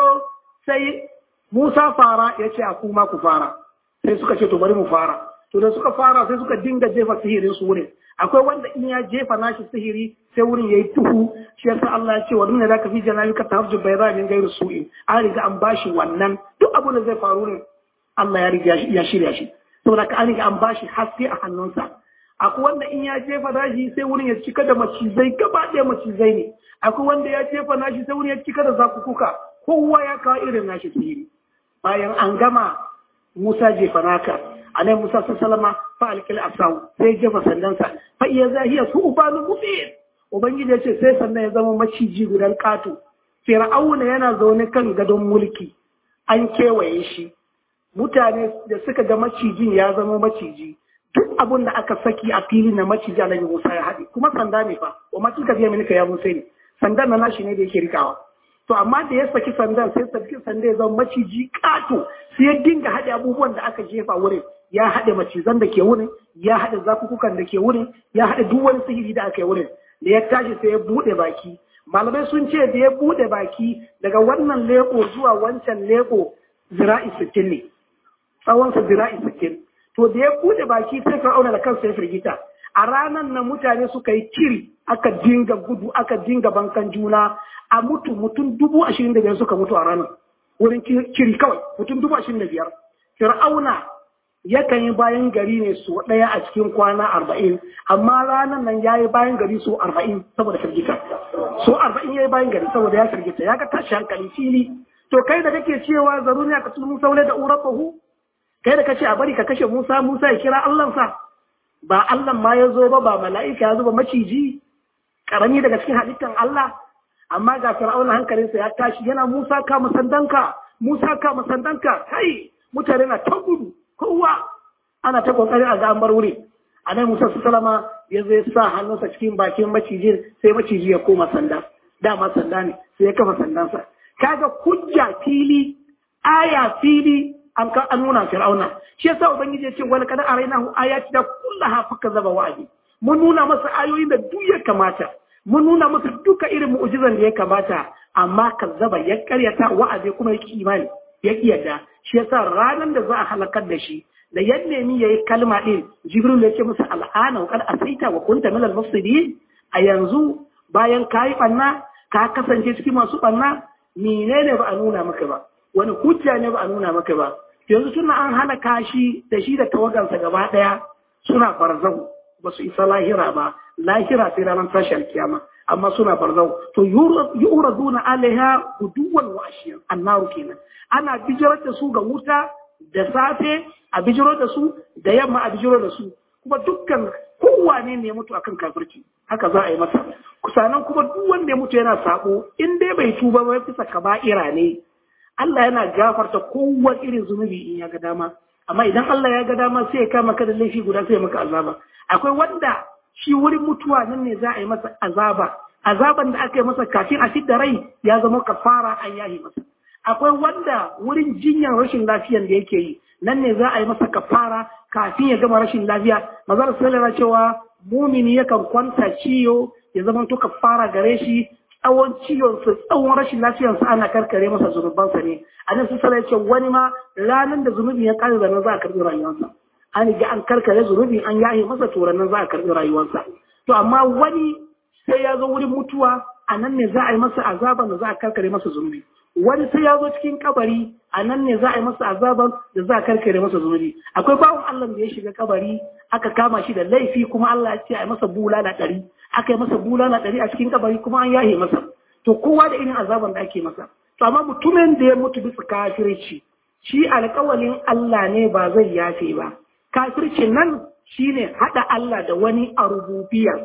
sai Musa fara ya ce a kuma ku fara sai suka ce to bari mu fara to da suka fara sai suka dinga jefa sihirin su wurin akwai wanda in ya jefa nashi sihiri sai wurin yayi tuhu shi yasa Allah ya ce wa dunna zaka fi janabi ka tahajju bayra min gairu su'i an riga an bashi wannan duk abin da zai faru ne Allah ya riga ya shirya shi saboda ka an riga an bashi haske a hannunsa akwai wanda in ya jefa nashi sai wurin ya cika da macizai gaba ɗaya macizai ne akwai wanda ya jefa nashi sai wurin ya cika da zakukuka kowa ya kawo irin nashi sihiri bayan an gama Musa jefa naka alai Musa sallama fa alkil asawu sai jefa sandansa fa iya zahiya su ubanu mubin ubangiji ya ce sai sannan ya zama maciji gudan kato fir'auna yana zaune kan gadon mulki an kewaye shi mutane da suka ga macijin ya zama maciji duk abin da aka saki a fili na maciji alaihi Musa ya haɗe kuma sanda ne fa wa ma kika biya mini ka ya Musa ne sandan na nashi ne da yake rikawa to amma da ya saki sandan sai saki sanda ya zama maciji kato sai ya dinga haɗe abubuwan da aka jefa wurin ya haɗe macizan da ke wurin ya haɗe zakukukan da ke wurin ya haɗe duk wani sihiri da aka yi wurin da ya tashi sai ya buɗe baki malamai sun ce da ya buɗe baki daga wannan leko zuwa wancan leko zira'i sittin ne tsawonsa zira'i sittin to da ya buɗe baki sai fir'auna da kansa ya firgita a ranar nan mutane suka yi kiri aka dinga gudu aka dinga bankan juna a mutu mutum dubu ashirin da biyar suka mutu a ranar wurin kiri kawai mutum dubu ashirin da biyar fir'auna yakan yi bayan gari ne su ɗaya a cikin kwana arba'in amma ranar nan ya yi bayan gari su arba'in saboda firgita su arba'in ya yi bayan gari saboda ya firgita ya ga tashi hankali fili to kai da kake cewa zaruni ka tunu saule da urabahu kai da kace a bari ka kashe Musa Musa ya kira Allahnsa ba Allah ma ya zo ba ba mala'ika ya zo ba maciji karami daga cikin halittan Allah amma ga Fir'auna hankalinsa ya tashi yana Musa ka musandanka Musa ka musandanka kai mutane na ta gudu kowa ana ta kokarin a ga an bar wuri annabi Musa sallama ya zai sa hannunsa cikin bakin macijin sai maciji ya koma sanda dama sanda ne sai ya kafa sandansa kaga hujja fili aya fili an ka an nuna fir'auna shi yasa ubangiji ya ce wal kad arainahu ayati da kullaha faka zaba wa'adi mun nuna masa ayoyin da duk ya kamata mun nuna masa duka irin mu'jizan da ya kamata amma kazzaba ya karyata wa'adi kuma ya ki imani ya ki yadda shi yasa ranar da za a halakar da shi da ya nemi yayi kalma din jibril ya ce masa al'ana wa kad asaita wa kunta min al-mufsidin a yanzu bayan kayi banna ka kasance cikin masu banna menene ba a nuna maka ba wani hujja ne ba a nuna maka ba yanzu tuna an halaka shi da shi da tawagansa gaba daya suna barzahu ba su isa lahira ba lahira sai ranar tashi alkiyama amma suna barzau to yuraduna alaiha guduwan wa ashiyan annaru kenan ana bijirar da su ga wuta da safe a bijiro da su da yamma a bijiro da su kuma dukkan kowane ne ya mutu akan kafirci haka za a yi masa kusanan kuma duk wanda ya mutu yana sabo in dai bai tuba ba bisa kaba'ira ne Allah yana gafarta kowane irin zunubi in ya ga dama amma idan Allah ya ga dama sai ya kama ka da laifi guda sai ya maka azaba akwai wanda shi wurin mutuwa nan ne za a yi masa azaba azaban da aka yi masa kafin a fidda rai ya zama kafara an yahi masa akwai wanda wurin jinyar rashin lafiyan da yake yi nan ne za a yi masa kafara kafin ya gama rashin lafiya mazar sallallahu cewa mumini yakan kwanta ciyo ya zama to kafara gare shi tsawon ciwon su tsawon rashin lafiyar sa ana karkare masa zunubansa ne a nan sun ya ce wani ma ranar da zunubi ya kare zanen za a karɓi rayuwarsa an ga an karkare zunubi an yahe masa to nan za a karɓi rayuwarsa to amma wani sai ya zo wurin mutuwa a nan ne za a yi masa azaban da za a karkare masa zunubi wani sai ya zo cikin kabari a nan ne za a yi masa azaban da za a karkare masa zunubi akwai bawan Allah da ya shiga kabari aka kama shi da laifi kuma Allah ya ce a yi masa bulala ɗari aka yi masa bulala ɗari a cikin kabari kuma an yahe masa to kowa da irin azaban da ake masa to amma mutumin da ya mutu bisa kafirci shi alƙawalin Allah ne ba zai yafe ba kafircin nan shine haɗa Allah da wani a rububiyar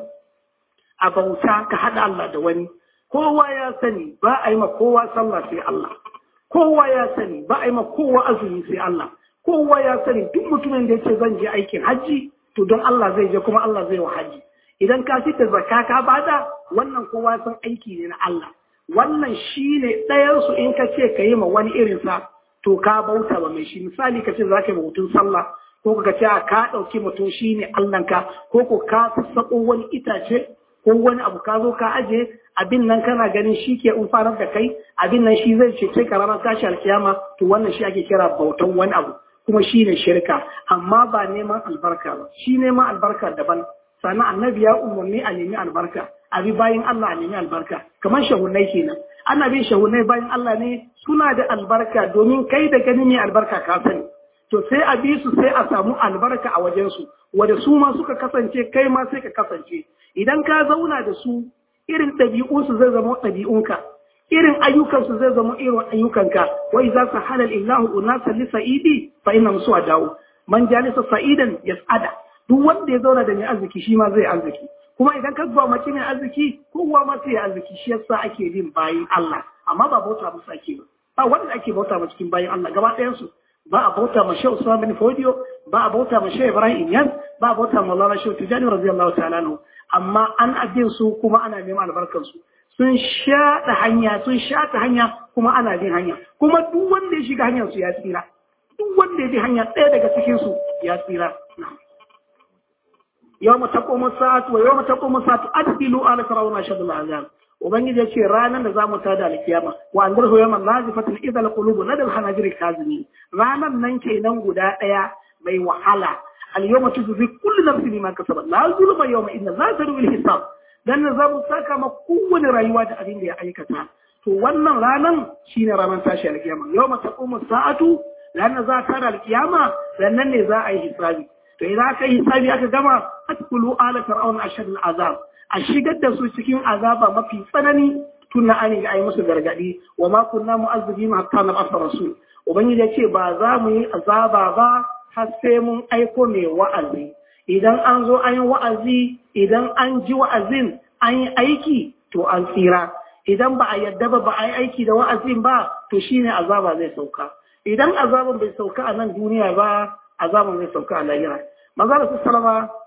a bauta ka haɗa Allah da wani kowa ya sani ba a yi ma kowa sallah sai Allah kowa ya sani ba a yi ma kowa azumi sai Allah kowa ya sani duk mutumin da yace zan je aikin hajji to don Allah zai je kuma Allah zai wa hajji idan ka fita zakka ka bada wannan kowa san aiki ne na Allah wannan shine ɗayan su in ka ce ka yi ma wani irin sa to ka bauta ba mai shi misali ka ce za ka yi mutum sallah ko ka ce ka ɗauki mutum shine Allahnka ko ko ka sassaƙo wani itace ko wani abu ka zo ka aje abin nan kana ganin shi ke umfanar da kai abin nan shi zai cece ka ranar tashi alkiyama to wannan shi ake kira bautan wani abu kuma shi ne shirka amma ba neman albarka ba shi neman albarka daban sannan annabi ya umarni a nemi albarka a bi bayan Allah a nemi albarka kamar shahunai kenan ana bin shahunai bayan Allah ne suna da albarka domin kai da gani ne albarka ka sani to sai a bi su sai a samu albarka a wajensu wanda su ma suka kasance kai ma sai ka kasance idan ka zauna da su irin ɗabi'unsu zai zama ɗabi'unka irin ayyukansu zai zama irin ayyukanka wa idza sahala illahu unasa li sa'idi fa inna musu dawo man jalisa sa'idan yas'ada duk wanda ya zauna da mai arziki shi ma zai arziki kuma idan ka zuwa mace mai arziki kowa ma sai ya arziki shi yasa ake bin bayin Allah amma ba bauta musu ake ba ba wanda ake bauta ma cikin bayin Allah gaba ɗayan su ba a bauta ma Shehu Usman bin Fodiyo ba a bauta ma Shehu Ibrahim Inyas ba a bauta ma Maulana Shehu Tijani radiyallahu ta'ala anhu amma an abin su kuma ana neman albarkar su sun shaɗa hanya sun shata hanya kuma ana bin hanya kuma duk wanda ya shiga hanyar su ya tsira duk wanda ya bi hanya ɗaya daga cikin su ya tsira yawma taqumu sa'atu wa yawma taqumu sa'atu adbilu ala fir'auna shadul azab ubangiji ya ce ranar da zamu tada alkiyama wa anzarhu yawman lazifatin idza alqulubu ladal hanajiri kazimin ranar nan kenan guda ɗaya mai wahala al-yawma tujzi kullu nafsin bima kasabat la zulma yawma inna la tadu bil hisab dan za mu saka ma kowane rayuwa da abin da ya aikata to wannan ranan shine ranar tashi alkiyama yawma taqumu sa'atu ranar za ta da alkiyama sannan ne za a yi hisabi to idan aka yi hisabi aka gama atkulu ala fir'auna ashad azab a shigar da su cikin azaba mafi tsanani tun an ga ai musu gargadi wa ma kunna mu'azzibina hatta nab'atha rasul ubangiji ya ce ba za mu yi azaba ba har sai mun aiko mai wa'azi idan an zo an yi wa'azi idan an ji wa'azin an yi aiki to an tsira idan ba a yadda ba ba a yi aiki da wa'azin ba to shine azaba zai sauka idan azaban bai sauka a nan duniya ba azaban zai sauka a lahira maza da salama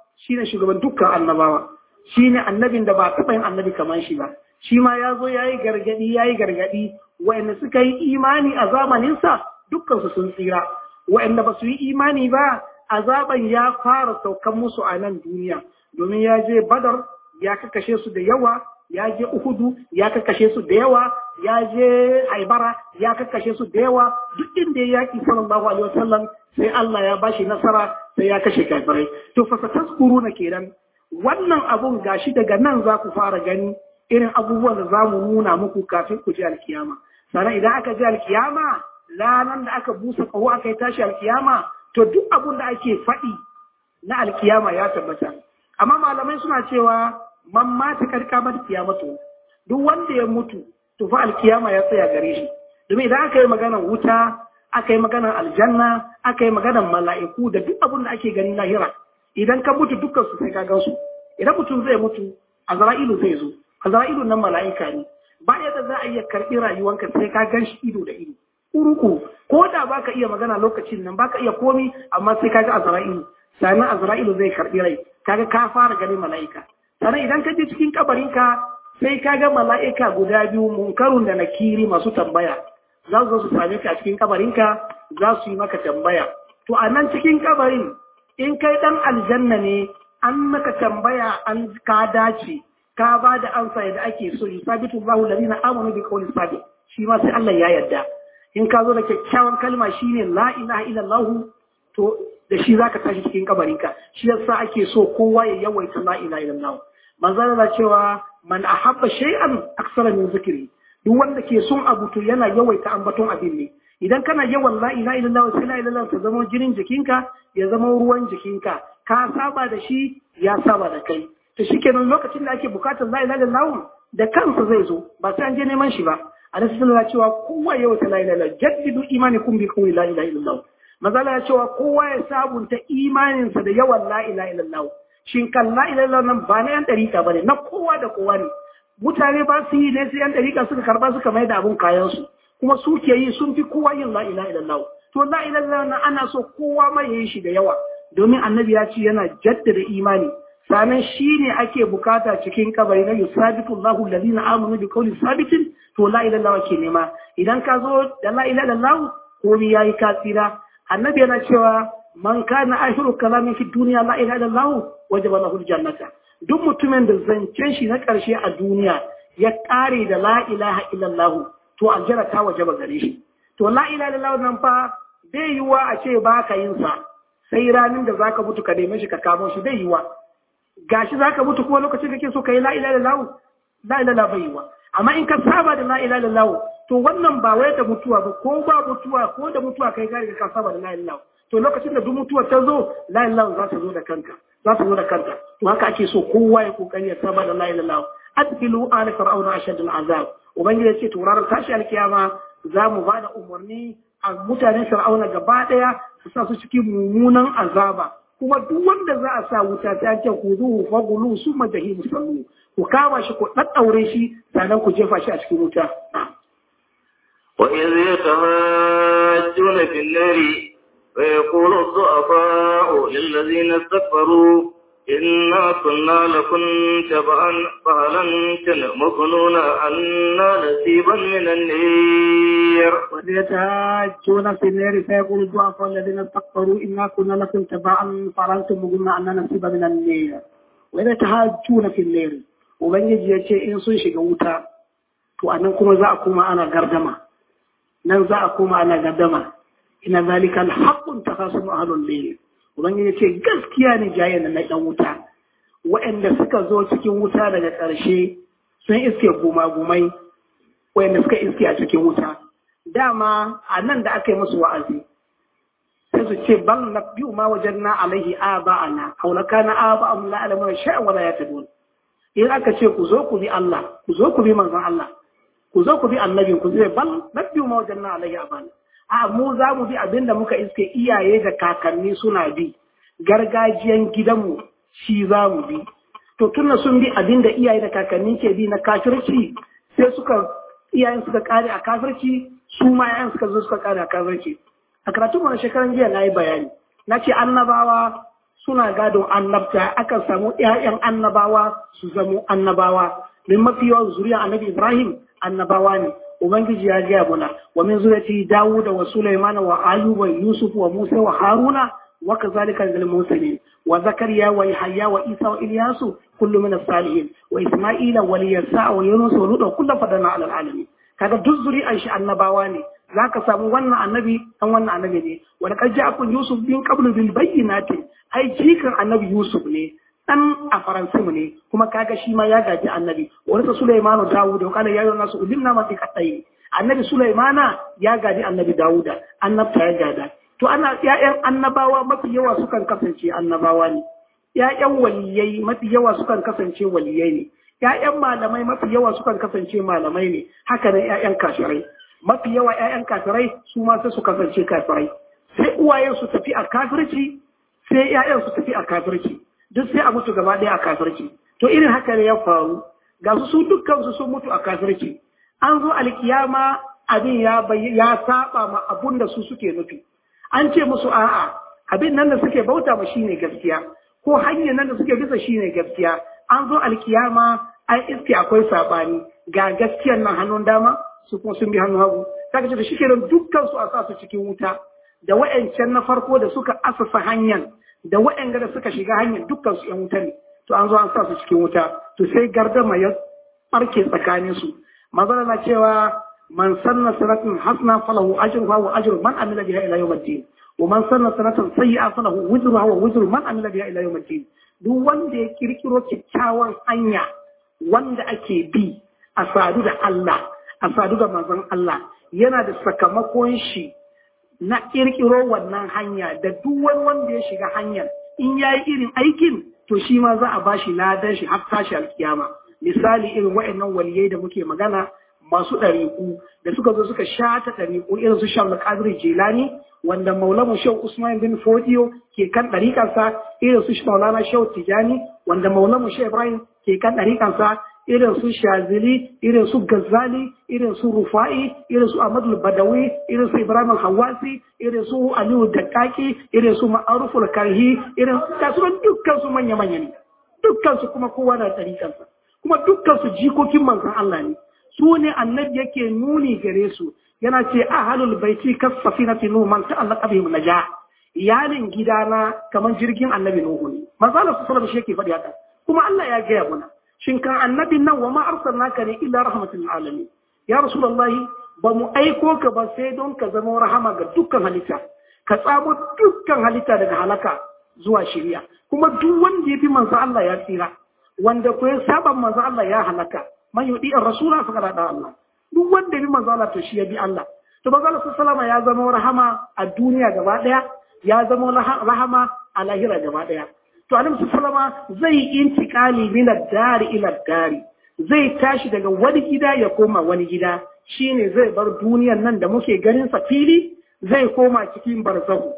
shine shugaban dukkan annabawa shine annabin da ba taɓa yin annabi kamar shi ba shi ma ya zo ya yi gargaɗi ya yi gargaɗi wa'anda suka yi imani a zamaninsa dukkansu sun tsira wa'anda ba su yi imani ba azaban ya fara saukan musu a nan duniya domin ya je badar ya kakashe su da yawa ya je uhudu ya kakashe su da yawa ya je haibara ya kakashe su da yawa duk inda ya yaki sallallahu alaihi wasallam sai Allah ya bashi nasara sai ya kashe kafirai to fa na kenan wannan abun gashi daga nan za ku fara gani irin abubuwan da za mu nuna muku kafin ku ji alkiyama sannan idan aka ji alkiyama ranar da aka busa kaho aka yi tashi alkiyama to duk abun da ake faɗi na alkiyama ya tabbata amma malamai suna cewa man mata karka mata kiyamatu duk wanda ya mutu to fa alkiyama ya tsaya gare shi domin idan aka yi maganar wuta aka yi maganar aljanna aka yi maganar mala'iku da duk abun da ake gani lahira idan ka mutu dukkan su sai ka gan su idan mutum zai mutu azra'ilu zai zo azra'ilu nan mala'ika ne ba yadda za a iya karɓi rayuwanka sai ka gan shi ido da ido uruku ko da baka iya magana lokacin nan baka iya komi amma sai ka ga azra'ilu sannan azra'ilu zai karɓi rai kaga ka fara ganin mala'ika sannan idan ka je cikin kabarinka sai ka ga mala'ika guda biyu munkarun da nakiri masu tambaya za su zo su same ka a cikin kabarinka za su yi maka tambaya to a nan cikin kabarin in kai dan aljanna ne an maka tambaya an ka dace ka ba da amsa yadda ake so yusabitu Allahu alladhina amanu bi qawli sabit shi ma sai Allah ya yarda in ka zo da kyakkyawan kalma shine la ilaha illallah to da shi zaka tashi cikin kabarinka shi yasa ake so kowa ya yawaita la ilaha illallah manzo Allah cewa man ahabba shay'an aksara min zikri duk wanda ke son abu to yana yawaita ambaton abin ne idan kana yawan la ilaha illallah sai la ilaha ta zama jinin jikinka ya zama ruwan jikinka ka saba da shi ya saba da kai to shikenan lokacin da ake bukatar la ilaha illallah da kansa zai zo ba sai an je neman shi ba a rasulullah cewa kowa ya wata la ilaha illallah jaddidu imanikum bi qawli la ilaha illallah mazala ya cewa kowa ya sabunta imaninsa da yawan la ilaha illallah shin kan la ilaha illallah nan ba na yan dariƙa bane na kowa da kowa ne mutane ba su yi ne sai yan dariƙa suka karba suka mai da abun kayan su kuma su ke yi sun fi kowa yin la ilaha illallah to la ilaha illallah nan ana so kowa mai yi shi da yawa domin annabi ya ce yana jaddada imani sanan shi ne ake bukata cikin kabari na yusabitu Allahu alladhina amanu bi qawli sabitin to la ilaha illallah ke nema idan ka zo da la ilaha illallah komai yayi ka tsira annabi yana cewa man kana ashiru kalamin fi duniya la ilaha illallah wajaba lahu aljannata duk mutumin da zancen shi na karshe a duniya ya kare da la ilaha illallah to aljanna ta wajaba gare shi to la ilaha illallah nan fa bai yiwa a ce ba ka yin sa sai ranin da zaka mutu ka neme shi ka kamo shi bai yiwa gashi zaka mutu kuma lokacin kake so kai la ilaha illallah la ilaha bai yiwa amma in ka saba da la ilaha illallah to wannan ba wai da mutuwa ba ko ba mutuwa ko da mutuwa kai ka riga ka saba da la ilaha to lokacin da duk mutuwa ta zo la ilaha za ta zo da kanka za ta zo da kanta to haka ake so kowa ya kokari ya saba da la ilaha adkilu ala fir'auna ashadul azab ubangiji ya ce to ranar tashi alkiyama za mu ba da umarni a mutanen fir'auna gaba daya su sa su cikin mummunan azaba kuma duk wanda za a sa wuta ta ce ku zuhu fagulu su majahimu sallu ku kama shi ku ɗaɗɗaure shi sannan ku jefa shi a cikin wuta. وإذ يتهاجون في النار فيقول الضعفاء للذين استكبروا إنا كنا لكم تبعا فهل أنتم مغنون عنا نصيبا من النير وإذ يتهاجون في النار فيقول الضعفاء الذين استكبروا إنا كنا لكم تبعا فهل أنتم مغنون عنا نصيبا من النير وإذ يتهاجون في النار Ubangiji ya ce in sun shiga wuta, to a nan kuma za a koma ana gardama, nan za a koma ana gardama, ina zalika alhaqqun takasum ahlul layl. Ubangiji ya ce gaskiya ne jayen na ɗan wuta, waɗanda suka zo cikin wuta daga ƙarshe sun iske gumagumai, waɗanda suka iske a cikin wuta. Dama a nan da aka yi musu wa'azi, sai su ce bal na biyu ma wajen na alaihi a ba'ana, haulaka na a ba'amu la'alamun sha'an wala ya tabi in aka ce ku zo ku bi Allah ku zo ku bi manzon Allah ku zo ku bi annabin ku zai bal nabbiyu ma wajen na alayhi abana a mu za mu bi abinda muka iske iyaye da kakanni suna bi gargajiyan gidanmu shi za mu bi to tunna sun bi abinda iyaye da kakanni ke bi na kafirci sai suka iyayen suka kare a kafirci su ma yayan suka zo suka kare a kafirci a karatun mana shekaran jiya na yi bayani na ce annabawa suna gadon annabta akan samu ƴaƴan annabawa su zamo annabawa min mafi yawan zuriya annabi Ibrahim annabawa ne ubangiji ya gaya muna wa min zuriyati Dawud wa Sulaiman wa Ayyub wa Yusuf wa Musa wa Haruna wa kazalika lil mursalin wa Zakariya wa Yahya wa Isa wa Ilyasu kullu min as-salihin wa Isma'ila wa Yasa wa Yunus wa Lut kullu fadana ala alamin kaga duk zuri'an shi annabawa ne zaka samu wannan annabi dan wannan annabi ne wa laqad ja'akum Yusuf bin qablu bil bayyinati ai jikan annabi Yusuf ne dan a faransimu ne kuma kaga shi ma ya gaji annabi wani sa Sulaimanu Dawud wa kana yayin nasu ulimna ma fi qatai annabi Sulaimana ya gaji annabi Dawuda annabta ya gada to ana ƴaƴan annabawa mafi yawa sukan kasance annabawa ne ƴaƴan waliyai mafi yawa sukan kasance waliyai ne ƴaƴan malamai mafi yawa sukan kasance malamai ne haka nan ƴaƴan kafirai mafi yawa ƴaƴan kafirai su ma sai su kasance kafirai sai uwayen su tafi a kafirci sai ƴaƴan su tafi a kafirci duk sai a mutu gaba ɗaya a kafirci to irin haka ne ya faru ga su su dukkan sun mutu a kafirci an zo alkiyama abin ya ya saba ma abun da su suke nufi an ce musu a'a abin nan da suke bauta ma shine gaskiya ko hanyar nan da suke bisa shine gaskiya an zo alkiyama an iske akwai sabani ga gaskiyar nan hannun dama su kuma sun bi hannun hagu kaga ce da shi kenan dukkan su a sa su cikin wuta da wa'ancan na farko da suka asasa hanyar da wa'anga da suka shiga hanyar dukkan su 'yan wuta ne to an zo an sa su cikin wuta to sai gardama ya barke tsakanin su manzon na cewa man sanna sanatan hasna falahu ajruha wa ajru man amila biha ila yawm al-din wa man sanna sanatan sayyi'a falahu wizruha wa wizru man amila biha ila yawm al-din duk wanda ya kirkiro kyakkyawan hanya wanda ake bi a sadu da Allah a sadu da manzon Allah yana da sakamakon shi na kirkiro wannan hanya da duk wani wanda ya shiga hanyar in ya yi irin aikin to shi ma za a ba shi ladan shi har tashi alkiyama misali irin wa'annan waliyai da muke magana masu ɗariƙu da suka zo suka shata ɗariƙu irin su shan qadir jelani wanda maulamu shau usman bin fodiyo ke kan ɗariƙansa irin su maulana shau tijani wanda maulamu shau ibrahim ke kan ɗariƙansa irin su shazili irin su gazali irin su rufa'i irin su ahmadu badawi irin su ibrahim hawasi irin su aliyu dakaki irin su ma'aruful karhi irin su dukkan su manya manya ne dukkan su kuma kowa na ɗariƙansa kuma dukkan su jikokin manzon Allah ne su ne annabi yake nuni gare su yana ce ahalul baiti kasafinati nuhu man ta'allaqa bihim naja iyalin gidana kamar jirgin annabi nuhu ne manzo Allah sallallahu alaihi wasallam shi yake faɗi haka kuma Allah ya gaya mana shin kan annabin nan wa ma arsalnaka ne illa rahmatul alamin ya rasulullahi ba mu aiko ka ba sai don ka zama rahama ga dukkan halitta ka tsamo dukkan halitta daga halaka zuwa shari'a kuma duk wanda ya fi manzo Allah ya tsira wanda ko ya saba manzo Allah ya halaka man yudi rasula fa kada Allah duk wanda ya bi manzo Allah to shi ya bi Allah to manzo Allah sallallahu ya zama rahama a duniya gaba daya ya zama rahama a lahira gaba daya to annabi sallama zai intikali min ad-dari ila ad-dari zai tashi daga wani gida ya koma wani gida shine zai bar duniyar nan da muke ganin sa fili zai koma cikin barzahu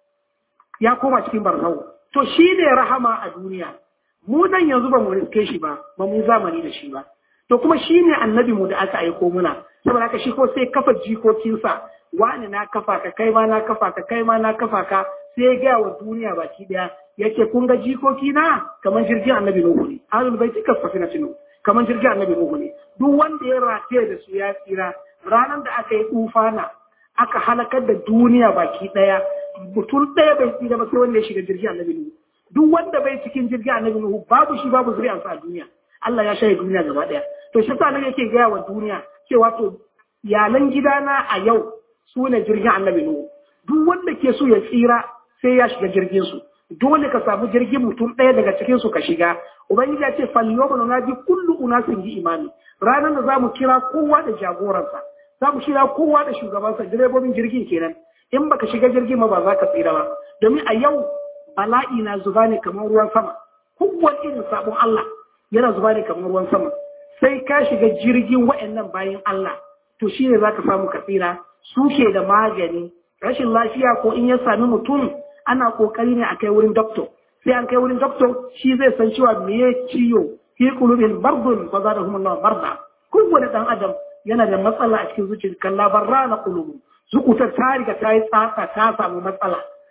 ya koma cikin barzahu to shine rahama a duniya mu nan yanzu ba mu riske shi ba ba mu zamani da shi ba to kuma shine annabi mu da aka aiko muna saboda haka shi ko sai kafa jikokinsa wani na kafa ka kai ma na kafa ka kai ma na kafa ka sai ya gaya wa duniya baki daya yake kun ga jikoki na kamar jirgin annabi nuhu ne ahlul baiti kasafina tinu kamar jirgin annabi nuhu ne duk wanda ya rataye da su ya tsira ranar da aka yi tufana aka halakar da duniya baki daya mutum daya bai tsira ba sai wanda ya shiga jirgin annabi nuhu duk wanda bai cikin jirgin annabi nuhu babu shi babu zuriyarsa a duniya Allah ya shaye duniya gaba daya to shi sa nan yake gaya wa duniya cewa to iyalan gidana a yau su ne jirgin annabi nuhu duk wanda ke so ya tsira sai ya shiga jirgin su dole ka samu jirgin mutum ɗaya daga cikin su ka shiga ubangiji ya ce falyoma na bi kullu unasin bi imani ranar da zamu kira kowa da jagoransa zamu kira kowa da shugabansa direbobin jirgin kenan in baka shiga jirgin ma ba za ka tsira ba domin a yau bala'i na zuba ne kamar ruwan sama kowane irin sabon Allah yana zuba ne kamar ruwan sama sai ka shiga jirgin wa'annan bayan Allah to shine zaka samu ka tsira su ke da magani rashin lafiya ko in ya sami mutum ana kokari ne a kai wurin doctor sai an kai wurin doctor shi zai san cewa me ya ciyo fi qulubil bardun fa zadahum Allah barda kowane dan adam yana da matsala a cikin zuciyar kan labarra na qulubu zukutar ta riga ta yi tsaka ta samu matsala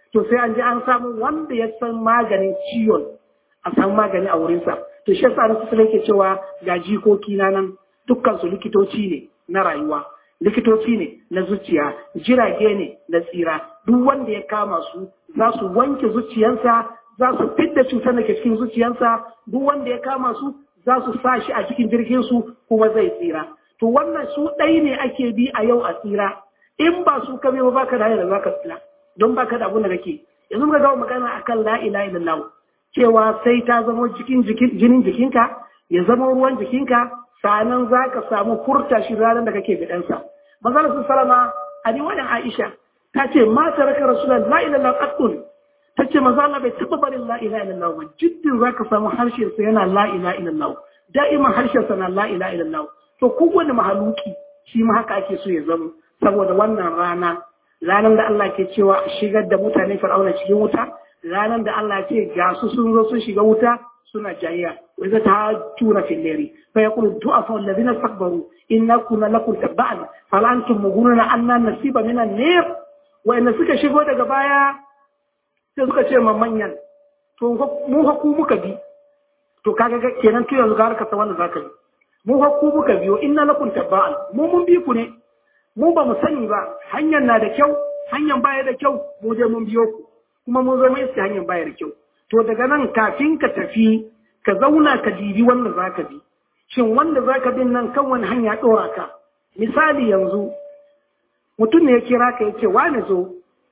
to sai an je an samu wanda ya san maganin ciwon a samu magani a wurinsa to shi yasa nasu yake cewa ga jikoki na nan dukkan su likitoci ne na rayuwa likitoci ne na zuciya jirage ne na tsira duk wanda ya kama su za su wanke zuciyansa za su fidda cutar da ke cikin zuciyansa duk wanda ya kama su za su sa shi a cikin jirgin su kuma zai tsira to wannan su ɗai ne ake bi a yau a tsira in ba su ka ba baka da hanyar da zaka tsira don baka da abun da kake yanzu muka ga magana akan la ilaha illallah cewa sai ta zama cikin jinin jikinka ya zama ruwan jikinka sanan za ka samu furta shi ranar da kake bidansa manzala sun salama a ni wani aisha ta ce ma ta raka rasulan la ilaha qattun ta ce manzala bai taba barin la ilaha illallah ba jiddin za ka samu harshen sa yana la ilaha illallah da'iman harshen sa na la ilaha illallah to kowane mahaluki shi ma haka ake so ya zama saboda wannan rana ranar da Allah ke cewa shigar da mutane fir'auna cikin wuta ranar da Allah ce ga su sun zo sun shiga wuta suna jayya wa idza tahajjuna fil layli fa yaqulu du'afa alladhina istakbaru inna kunna lakum tabba'an fal antum mughununa anna nasiba min an-nar wa inna suka shigo daga baya sai suka ce ma manyan to mu ha ku muka bi to kaga kenan to yanzu ga ka wanda zaka bi mu ha ku muka biyo inna lakum tabba'an mu mun bi ku ne mu ba mu sani ba hanyar na da kyau hanyar baya da kyau mu je mun biyo ku kuma mun zo mai iske hanyar baya da kyau to daga nan kafin ka tafi ka zauna ka dibi wanda za ka bi shin wanda za ka bin nan kan wani hanya ɗora ka misali yanzu mutum ne ya kira ka ya ce wani zo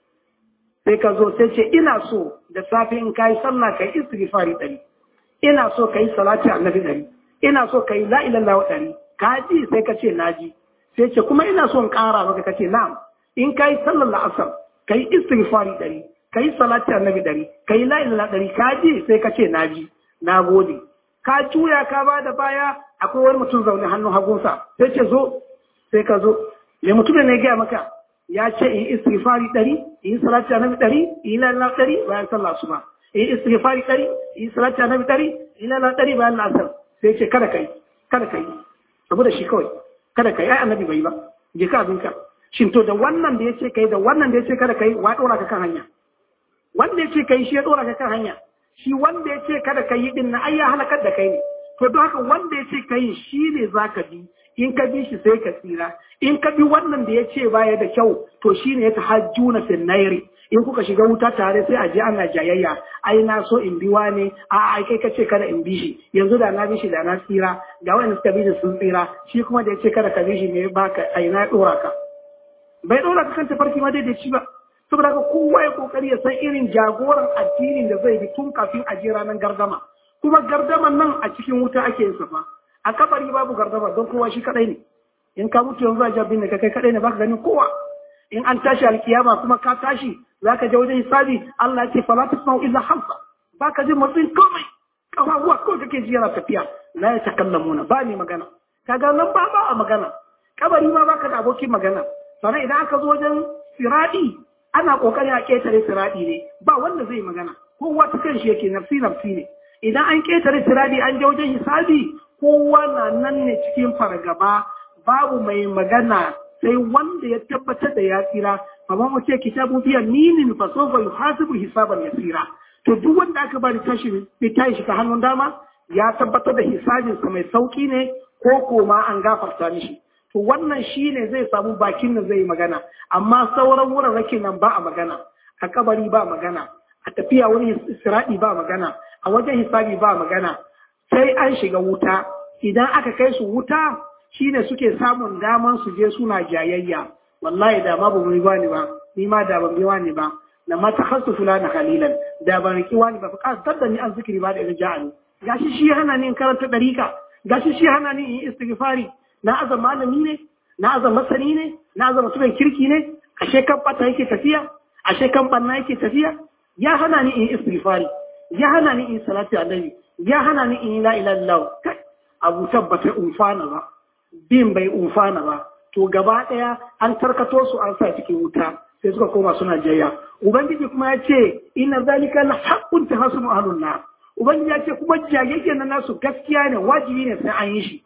sai ka zo sai ce ina so da safe in ka yi sallah ka yi istighfari ɗari ina so ka yi salati annabi ɗari ina so ka yi la ilaha ɗari ka ji sai ka ce na ji sai ce kuma ina so in ƙara maka ka ce na'am in ka yi sallar la'asar ka yi istighfari ɗari ka yi salati annabi ɗari ka yi la ilaha ɗari ka ji sai ka ce na ji na gode ka juya ka ba da baya akwai wani mutum zaune hannun hagunsa sai ce zo sai ka zo me mutumin ne gaya maka ya ce in istighfari ɗari in yi salati annabi ɗari in yi la ilaha ɗari bayan sallah asuba in yi istighfari ɗari in yi salati annabi ɗari in yi la ilaha ɗari bayan la'asar sai ce kada kai kada kai saboda shi kawai kada kai ai annabi bai ba je ka abinka shin to da wannan da ya ce kai da wannan da ya ce kada kai wa ɗora ka kan hanya wanda ya ce kai shi ya ɗora ka kan hanya shi wanda ya ce kada ka yi din na ai ya halakar da kai ne to don haka wanda ya ce kai shi ne za ka bi in ka bi shi sai ka tsira in ka bi wannan da ya ce baya da kyau to shi ne ya ta hajju na finnairi in kuka shiga wuta tare sai a je ana jayayya ai na so in bi wane a ai kai ka ce kada in bi shi yanzu da na bi shi da na tsira ga wanda suka bi shi sun tsira shi kuma da ya ce kada ka bi shi ne baka ai na ɗora ka bai ɗora ka kan tafarki ma daidai ba saboda haka kowa ya kokari ya san irin jagoran addinin da zai bi tun kafin a je ranar gardama kuma gardaman nan a cikin wuta ake yin safa a kabari babu gardama don kowa shi kadai ne in ka mutu yanzu a jabin da kai kadai ne baka ganin kowa in an tashi alkiyama kuma ka tashi zaka je wajen hisabi Allah ya ce fala tasma'u illa hamsa baka jin matsayin komai kafafuwa kawai kake ji yana tafiya la ya takallamuna ba ni magana kaga nan ba ba a magana kabari ma baka da abokin magana sannan idan aka zo wajen siradi ana kokari a ketare siradi ne ba wanda zai magana kowa ta kan shi yake nafsi nafsi ne idan an ketare siradi an je wajen hisabi kowa na nan ne cikin fargaba babu mai magana sai wanda ya tabbatar da ya tsira amma mu ce kitabu biya minin fa sawfa yuhasibu hisaban yasira to duk wanda aka bari tashi tashi shi ta hannun dama ya tabbatar da hisabinsa mai sauki ne ko koma an gafarta mishi to wannan shi ne zai samu bakin da zai magana amma sauran wurarrakin nan ba a magana a kabari ba magana a tafiya wani isra'i ba magana a wajen hisabi ba magana sai an shiga wuta idan aka kai su wuta shine suke samun daman su je suna jayayya wallahi da ma ba mu ba ni ba ni ma da ban biwa ni ba na ma takhasu fulana khalilan da ban riki wani ba fa da ni an zikiri ba da irja'ani gashi shi hana ni in karanta dariqa gashi shi hana ni in istighfari na azan malami ne na azan masani ne na azan mutumin kirki ne ashe kan bata yake tafiya ashe kan banna yake tafiya ya hana ni in istighfari ya hana ni in salati annabi ya hana ni in la ilaha illallah kai abu tabbata umfana ba bin bai umfana ba to gaba daya an tarkato su an sa cikin wuta sai suka koma suna jayya ubangiji kuma ya ce inna zalika la haqqun tahasunu ahlun nar ubangiji ya ce kuma jayayya na nasu gaskiya ne wajibi ne sai an yi shi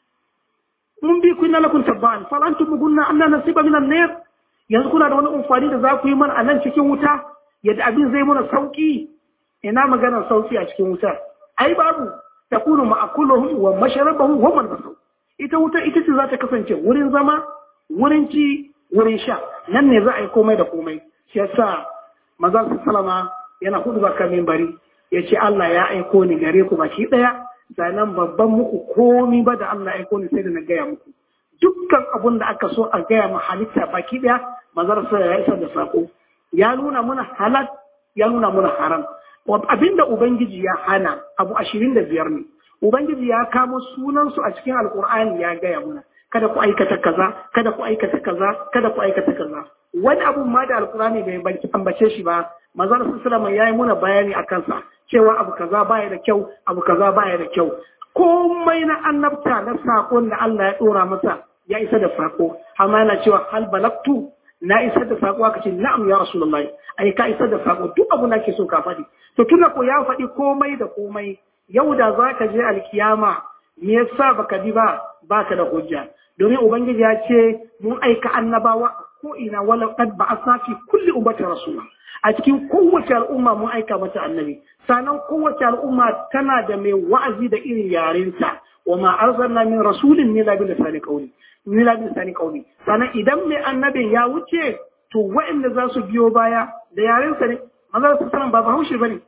mun bi kunna lakum tabban fal antum gunna anna nasiba min an-nar yanzu kuna da wani amfani da za ku yi mana a nan cikin wuta yadda abin zai muna sauki ina maganar sauki a cikin wuta ai babu takunu ma'akuluhum wa masharabahum wa malbasuhum ita wuta ita ce za ta kasance wurin zama wurin ci wurin sha nan ne za a yi komai da komai shi yasa maza su salama yana hudu ba kan bari ya ce Allah ya aiko ni gare ku baki daya sannan babban muku komi ba da Allah ya aiko ni sai da na gaya muku dukkan abun da aka so a gaya ma halitta baki daya mazar sa ya isa da sako ya nuna muna halal ya nuna muna haram abinda ubangiji ya hana abu ashirin da biyar ne ubangiji ya kamo sunansu a cikin alkur'ani ya gaya muna kada ku aikata kaza kada ku aikata kaza kada ku aikata kaza wani abun ma da alkur'ani bai ambace shi ba manzon sallallahu ya yi muna bayani a kansa cewa abu kaza baya da kyau abu kaza baya da kyau komai na annabta na sakon da Allah ya dora masa ya isa da sako amma yana cewa hal balaktu na isar da sako aka ce na'am ya rasulullahi ai ka isar da sako duk abu na ke so ka faɗi to tunda ko ya faɗi komai da komai yau da za ka je alkiyama me yasa baka bi ba baka da hujja domin ubangiji ya ce mun aika annabawa ko ina wala qad ba'athna fi kulli ummati rasula a cikin kowace al'umma mun aika mata annabi sannan kowace al'umma tana da mai wa'azi da irin yarinta wa ma arsalna min rasulin illa bi lisani qawli illa bi lisani qawli sannan idan mai annabin ya wuce to waɗanda za su biyo baya da yarensa ne manzo sallallahu ba bahaushe bane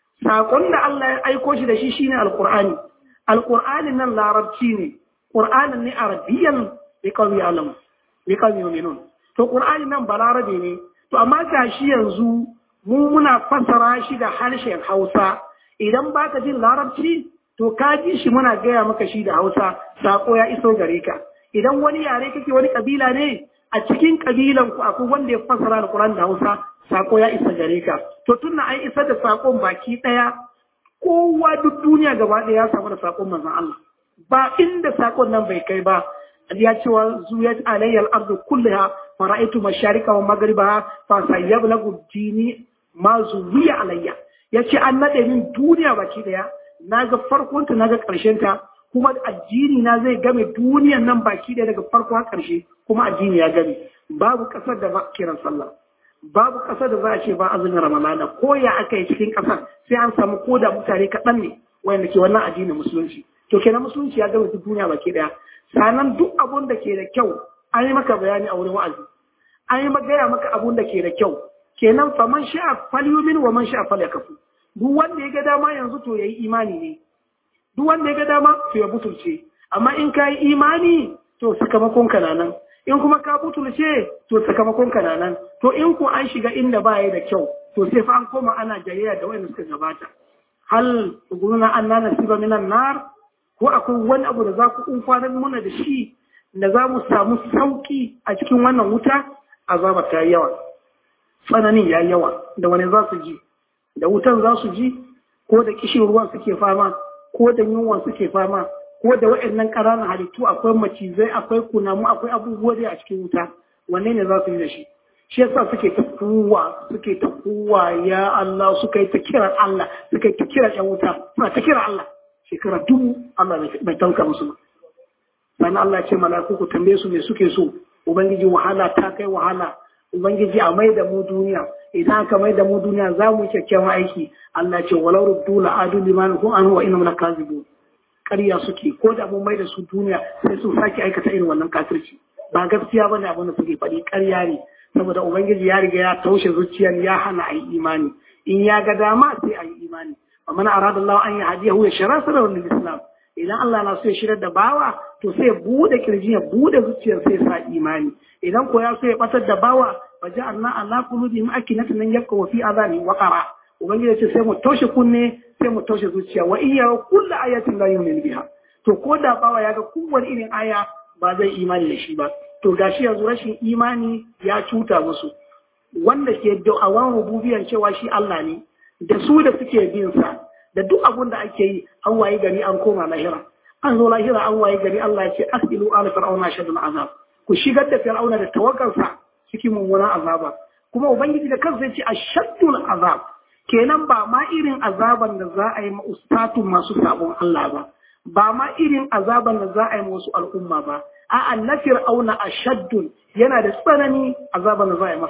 sakon da Allah ya aiko shi da shi shine alqur'ani alqur'ani nan larabci ne qur'anin ne arabiyan bi qawmi alam bi qawmi yu'minun to qur'ani nan balarabe ne to amma gashi yanzu mu muna fassara shi da harshen Hausa idan baka jin larabci to ka ji shi muna gaya maka shi da Hausa sako ya iso gare ka idan wani yare kake wani kabila ne a cikin kabilan ku akwai wanda ya fassara alqur'ani da Hausa sako ya isa gare ka to tunna an isa da sakon baki daya kowa duk duniya gaba ɗaya ya samu da sakon manzon Allah ba inda sakon nan bai kai ba ya ce wa zuyat alayyal ardu kullaha fara'aitu masharika wa magribaha fa sayyablagu dini ma zuwiya alayya yace an nade min duniya baki daya naga farkon ta naga karshen ta kuma addini na zai game duniyan nan baki daya daga farko har karshe kuma addini ya game babu kasar da ba kiran sallah babu ƙasar da za a ce ba azumin ramadana ko ya aka yi cikin ƙasar sai an samu ko da mutane kaɗan ne wanda ke wannan addinin musulunci to kenan musulunci ya gama duk duniya baki ɗaya sanan duk abun da ke da kyau an yi maka bayani a wurin wa'azi an yi gaya maka abun da ke da kyau kenan fa man sha'a falyumin wa man sha'a falyakfu duk wanda ya ga dama yanzu to yayi imani ne duk wanda ya ga dama to ya butulce amma in ka yi imani to sakamakon ka nan in kuma ka butulce to sakamakon ka nan to in ku an shiga inda ba da kyau to sai fa an koma ana jayayya da wanda suka gabata hal guruna an nana siba minan nar ko akwai wani abu da za ku umfanar muna da shi da za mu samu sauki a cikin wannan wuta azaba ta yawa tsananin ya yawa da wani za su ji da wutan za su ji ko da kishin ruwan suke fama ko da yunwan suke fama ko da waɗannan ƙananan halittu akwai macizai akwai kunamu akwai abubuwa dai a cikin wuta wanne ne za su yi da shi shi yasa suke ta kuwa suke ta kuwa ya Allah suka yi ta kiran Allah suka yi ta kiran ƴan wuta suna ta kiran Allah shekara dubu Allah bai tanka musu ba sannan Allah ce malaku ku tambaye su me suke so ubangiji wahala ta kai wahala ubangiji a mai da mu duniya idan aka mai da mu duniya za mu yi kyakkyawan aiki Allah ce walau ruddu la'adu liman kun anhu wa innahum lakazibun ƙarya suke ko da mun mai da su duniya sai sun sake aikata irin wannan kafirci ba gaskiya bane abin da suke faɗi ƙarya ne saboda ubangiji ya riga ya taushe zuciyar ya hana a yi imani in ya ga dama sai a yi imani wa man arada Allah an yahdiyahu ya shara sadar lil islam idan Allah na so ya shirar da bawa to sai ya bude kirji ya bude zuciyar sai sa imani idan ko ya so ya batar da bawa fa ja'alna ala qulubihim akinatan yabqa wa fi adani waqara ubangiji ce sai mu toshe kunne sai mu toshe zuciya wa iya kullu ayatin la yu'minu biha to ko da bawa ya ga kowane irin aya ba zai imani da shi ba to gashi yanzu rashin imani ya cuta musu wanda ke da'awan rububiyan cewa shi Allah ne da su da suke bin sa da duk abun da ake yi an waye gari an koma lahira an zo lahira an waye gari Allah ya ce asilu ala fir'auna shadul azab ku shigar da fir'auna da tawakkalsa cikin mummunan azaba kuma ubangiji da kansa ya ce ashaddul azab kenan ba ma irin azaban da za a yi ma ustatu masu sabon Allah ba ba ma irin azaban da za a yi wasu al'umma ba a'a na fir'auna ashaddun yana da tsanani azaban da za a yi masa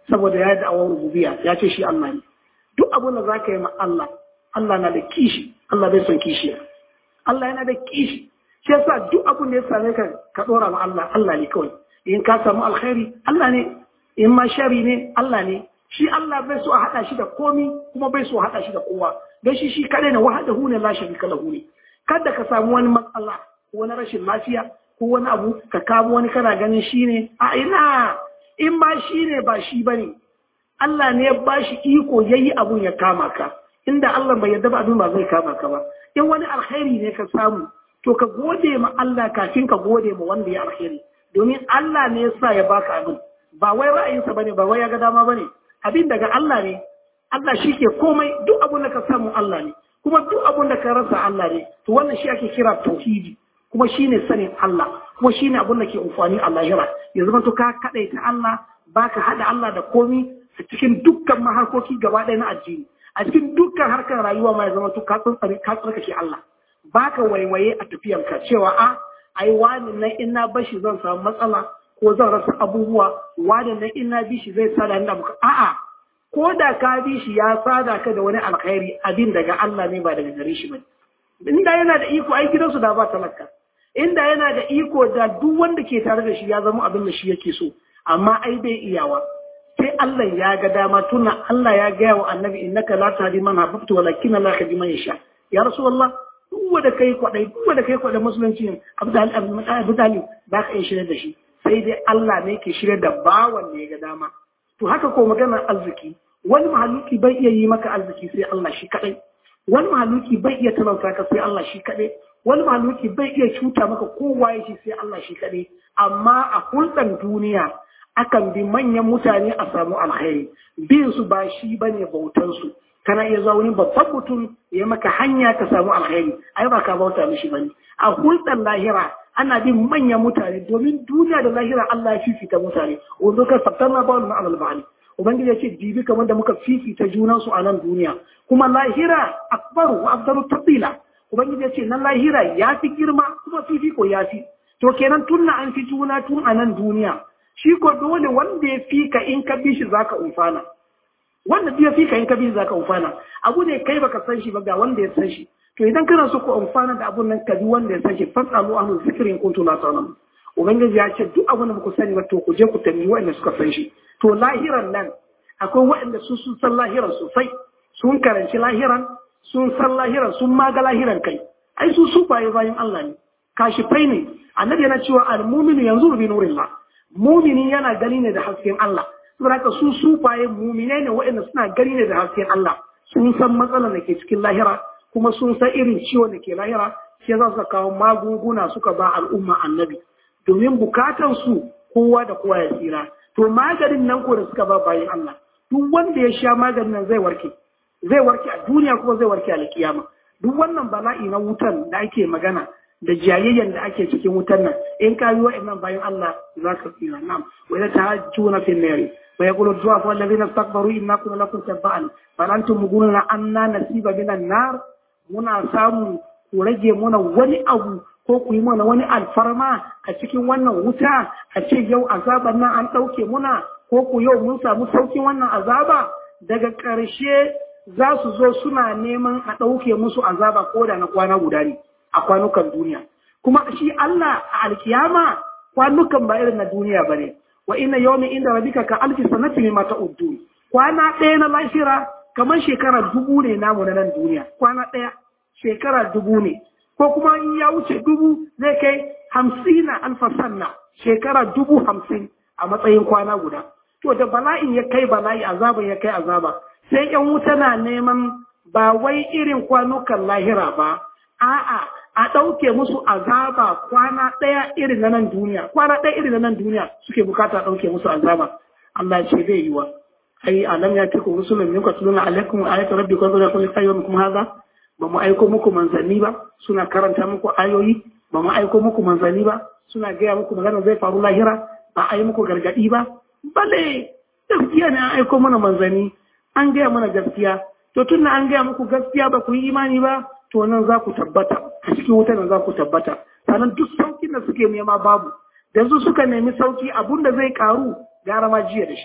saboda ya da awar rububiyya ya ce shi Allah ne duk abin da zaka yi ma Allah Allah na da kishi Allah bai son kishiya Allah yana da kishi shi yasa duk abin da ya same ka ka dora ma Allah Allah ne kawai in ka samu alkhairi Allah ne in ma shari ne Allah ne shi Allah bai so a hada shi da komi kuma bai so a hada shi da kowa don shi shi kadai ne wahdahu ne la sharika lahu ne kada ka samu wani matsala ko wani rashin lafiya ko wani abu ka kamo wani kana ganin shi ne a ina in ba shi ne ba shi bane Allah ne ya bashi iko yayi abun ya kama ka inda Allah bai yarda ba abin ba zai kama ka ba in wani alkhairi ne ka samu to ka gode ma Allah kafin ka gode ma wanda ya alkhairi domin Allah ne ya sa ya baka abin ba wai ra'ayinsa bane ba wai ya ga dama bane abin daga Allah ne Allah shi ke komai duk abin da ka samu Allah ne kuma duk abin da ka rasa Allah ne to wannan shi ake kira tauhidi kuma shine sanin Allah kuma shine abin da ke amfani a lahira ya zama to ka kadaita Allah baka hada Allah da komi a cikin dukkan maharkoki gaba ɗaya na addini a cikin dukkan harkar rayuwa ma ya zama to ka tsantsare ka tsarkake Allah baka waiwaye a tafiyanka cewa a ai wani nan in na bashi zan samu matsala ko zan rasa abubuwa wani nan in na bi shi zai sada ni abu a'a ko da ka bi shi ya sada ka da wani alkhairi abin daga Allah ne ba daga gare shi ba inda yana da iko ai gidansu da ba talaka inda yana da iko da duk wanda ke tare da shi ya zama abin da shi yake so amma ai bai iyawa sai Allah ya ga dama tuna Allah ya gaya wa annabi innaka la tahdi man ahbabta walakin Allah yahdi man yasha ya rasulullah duk wanda kai kwadai duk wanda kai kwadai musulunci abdal abdal ba ka shirye da shi sai dai Allah ne ke shirye da bawan ne ga dama to haka ko maganar arziki wani mahaluki bai iya yi maka arziki sai Allah shi kadai wani mahaluki bai iya talauta ka sai Allah shi kadai wani mahaluki bai iya cuta maka kowa ya shi sai Allah shi kadai amma a hulɗar duniya akan bi manyan mutane a samu alkhairi bin su ba shi bane bautan su kana iya zuwa wani babban mutum ya maka hanya ka samu alkhairi ai ba ka bauta mishi bane a hulɗar lahira ana bin manyan mutane domin duniya da lahira Allah ya fifita mutane wanda ka fattanna ba wani ma'amal ba'ali ubangiji ya ce dibi kamar da muka fifita junan su a nan duniya kuma lahira akbaru wa afdalu tabila ubangiji ya ce nan lahira ya fi girma kuma fifiko ya fi to kenan tunna an fi juna tun a nan duniya shi ko dole wanda ya fi ka in ka bi shi zaka umfana wanda ya fi ka in ka bi zaka umfana abu ne kai baka san shi ba ga wanda ya san shi to idan kana so ku amfana da abun nan ka bi wanda ya san shi fasalu ahlu zikri in kuntum la ta'lamun ubangiji ya ce duk abin da ku sani ba to ku je ku tambayi wanda suka san shi to lahiran nan akwai waɗanda su sun san lahiran sosai sun karanci lahiran sun san lahiran sun maga lahiran kai ai su su baye bayan Allah ne kashifai ne annabi yana cewa al-mu'minu yanzuru bi nurillah mumini yana gani ne da hasken Allah saboda haka su sufaye muminai ne waɗanda suna gani ne da hasken Allah sun san matsalar da ke cikin lahira kuma sun san irin ciwon da ke lahira shi za su kawo magunguna suka ba al'umma annabi domin bukatan su kowa da kowa ya tsira to maganin nan ko da suka ba bayan Allah duk wanda ya sha maganin nan zai warke zai warke a duniya kuma zai warke a alkiyama duk wannan bala'i na wutan da ake magana da jayayyan da ake cikin wutan nan in ka yi wa'annan bayan Allah za ka tsira nam wa idza tahajjuna fil nari wa yaqulu du'afa alladhina istakbaru inna kunna lakum tabba'an fa antum mugununa anna nasiba minan nar muna samu ku rage muna wani abu ko ku yi mana wani alfarma a cikin wannan wuta a ce yau azaban nan an ɗauke muna ko ku yau mun samu saukin wannan azaba daga ƙarshe za su zo suna neman a ɗauke musu azaba ko da na kwana guda ne a kwanukan duniya kuma shi Allah a alkiyama kwanukan ba irin na duniya ba ne wa inna yawmin inda rabbika ka alfi sanati mimma ta'uddu kwana ɗaya na lahira kamar shekara dubu ne namu na nan duniya kwana ɗaya shekara dubu ne ko kuma in ya wuce dubu zai kai hamsina alfa sanna shekara dubu hamsin a matsayin kwana guda to da bala'in ya kai bala'i azaba ya kai azaba sai yan wuta na neman ba wai irin kwanukan lahira ba a'a a ɗauke musu azaba kwana ɗaya irin na nan duniya kwana ɗaya irin na nan duniya suke bukata ɗauke musu azaba Allah ce zai yi wa ai alam ya tiku rusulun minkum tuluna alaikum ayatu rabbikum wa lakum ayyukum hadha ba mu aiko muku manzanni ba suna karanta muku ayoyi ba mu aiko muku manzanni ba suna gaya muku magana zai faru lahira ba a yi muku gargaɗi ba bale gaskiya ne an aiko mana manzanni an gaya mana gaskiya to tun da an gaya muku gaskiya ba ku yi imani ba to nan za ku tabbata a cikin wuta nan za ku tabbata sannan duk saukin da suke nema babu yanzu suka nemi sauki abun da zai karu gara ma jiya da shi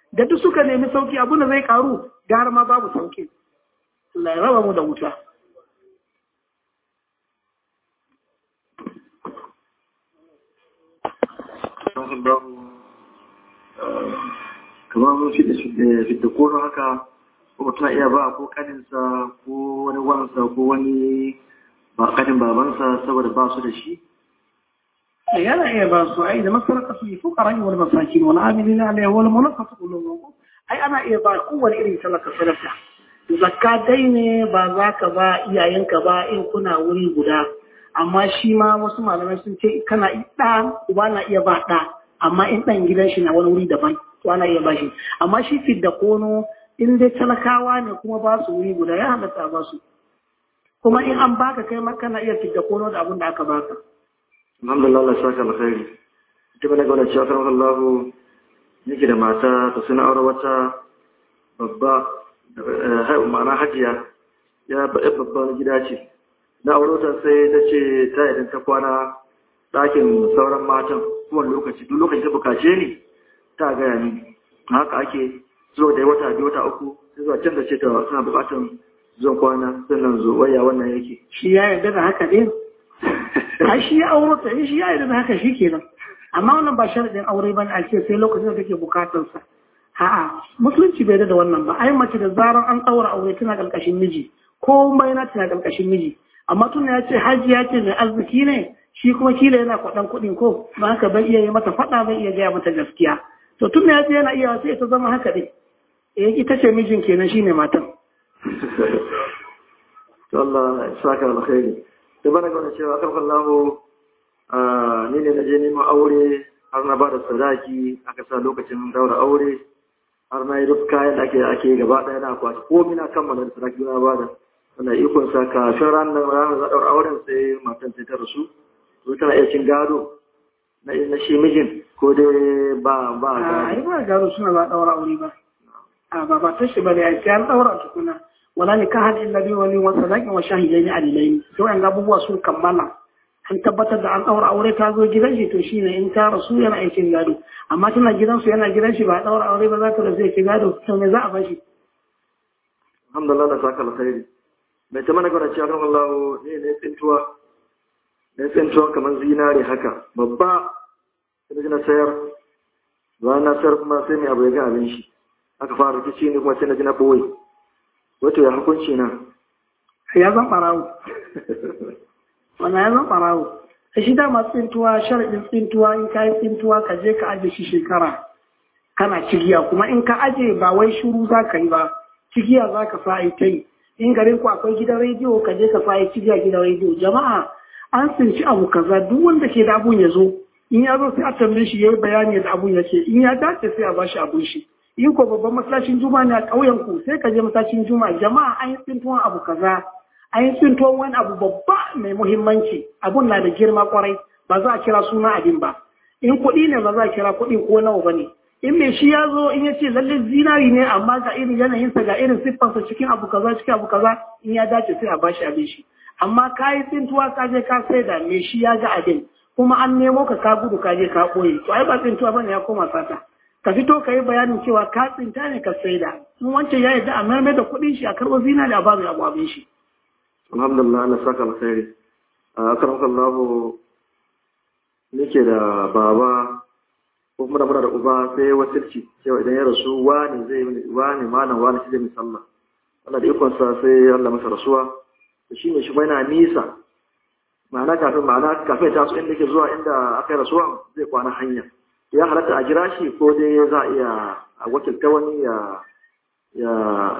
da duk suka nemi sauki abin da zai karu gara ma babu sauki Allah ya raba mu da wuta kamar fidda koro haka ko ta iya ba ko kaninsa ko wani wansa ko wani ba kanin babansa saboda ba su da shi yana iya ba su ai da masaraka su yi fukara wal masakin wal amilina alayhi wal mulaqatu qulubuhum ai ana iya ba kowane irin talaka sadaka zakka dai ne ba za ka ba iyayenka ba in kuna wuri guda amma shi ma wasu malamai sun ce kana ɗa uba na iya ba ɗa amma in ɗan gidan shi na wani wuri daban to ana iya ba shi amma shi fidda kono in dai talakawa ne kuma ba su wuri guda ya halatta ba su kuma in an baka kai ma kana iya fidda kono da abin da aka baka alhamdulillah Allah saka alkhairi ita bane ga wannan cewa kan Allah yake da mata ta suna aure wata babba ma'ana hajiya ya babban gida ce na aurota sai ta ce ta idan ta kwana ɗakin sauran matan kowane lokaci duk lokaci ta bukace ni ta gaya ni haka ake zuwa da wata biyu wata uku sai zuwa can da ce ta suna bukatan zuwan kwana sannan zo waya wannan yake shi ya yarda da haka ɗin a shi ya aurota shi ya yarda da haka shi kenan amma wannan ba sharaɗin aure ba ne a ce sai lokacin da take bukatarsa A'a, musulunci bai da wannan ba. Ai mace da zarar an ɗaura aure tana ƙarƙashin miji, ko mai na tana ƙarƙashin miji. Amma tun ya ce haji ya ce mai arziki ne, shi kuma kila yana kwaɗan kuɗin ko, ba haka bai iya yi mata faɗa bai iya gaya mata gaskiya. To tun ya ce yana iya sai ta zama haka ɗin. Eh ita ce mijin kenan shi ne matan. To Allah ya saka alkhairi. Da bana gwana cewa kan Allahu ni ne na je neman aure har na ba da sadaki aka sa lokacin daura aure har na yi duk kayan da ake ake gaba ɗaya na kwashi ko mina kammala da sarki na bada wanda ikon sa kafin ranar ranar zaɗar auren sai matan sai ta rasu to tana iya cin gado na na shi mijin ko dai ba ba A yi ba gado suna ba ɗaura aure ba. A ba ba ta shi ba da ya ce an ɗaura tukuna. Wala ne ka haɗin labi wani wasu zaƙin wa shahidai ne adilai. To yan abubuwa sun kammala. an tabbatar da an ɗaura aure ta zo gidan shi to shine in ta rasu yana aikin gado amma tana gidansu yana gidan shi ba a ɗaura aure ba za ta rasu ya gado to me za a bashi alhamdulillah da saka alkhairi mai ta mana gwada cewa kan Allah ne ne tsintuwa ne tsintuwa kamar zinare haka babba sai na sayar bayan na sayar kuma sai mai abu ya ga abin shi aka fara rikici ne kuma sai na ji na boye wato ya hukunci na ya zan ɓarawo wannan ya zan ɓarawo a shi dama tsintuwa sharaɗin tsintuwa in ka yi tsintuwa ka je ka aje shi shekara kana cigiya kuma in ka aje ba wai shuru za ka yi ba cigiya za ka sa ta yi in garin ku akwai gidan rediyo ka je ka sa cigiya gidan rediyo jama'a an tsinci abu kaza duk wanda ke da abun ya zo in ya zo sai a tambaye shi yayi bayani da abun yake in ya dace sai a bashi abun shi in ko babban masallacin juma'a ne a ƙauyen ku sai ka je masallacin juma'a jama'a an yi tsintuwan abu kaza an yi tsintuwan wani abu babba mai muhimmanci abun na da girma kwarai ba za a kira suna abin ba in kuɗi ne ba za a kira kuɗi ko nawa ba ne in mai shi ya zo in ya ce lalle zinari ne amma ga irin yanayinsa ga irin siffarsa cikin abu kaza cikin abu kaza in ya dace sai a bashi abin shi amma ka yi tsintuwa ka je ka sai da mai shi ya ga abin kuma an nemo ka ka gudu ka je ka ɓoye to ai ba tsintuwa bane ya koma sata ka fito ka yi bayanin cewa ka tsinta ne ka sai da in wancan ya yarda a mayar da kuɗin shi a karɓo zinari a babu abu abin shi. alhamdulillah Allah saka alkhairi a karamka Allah nake da baba ko kuma da muna da uba sai wasirci cewa idan ya rasu wani zai wani malam wani shi zai misalla Allah da ikon sa sai Allah masa rasuwa to shine shi yana nisa ma'ana kafin ma'ana kafin ta su inda ke zuwa inda aka yi rasuwa zai kwana hanya ya halatta a jira shi ko dai za a iya a wakilta wani ya ya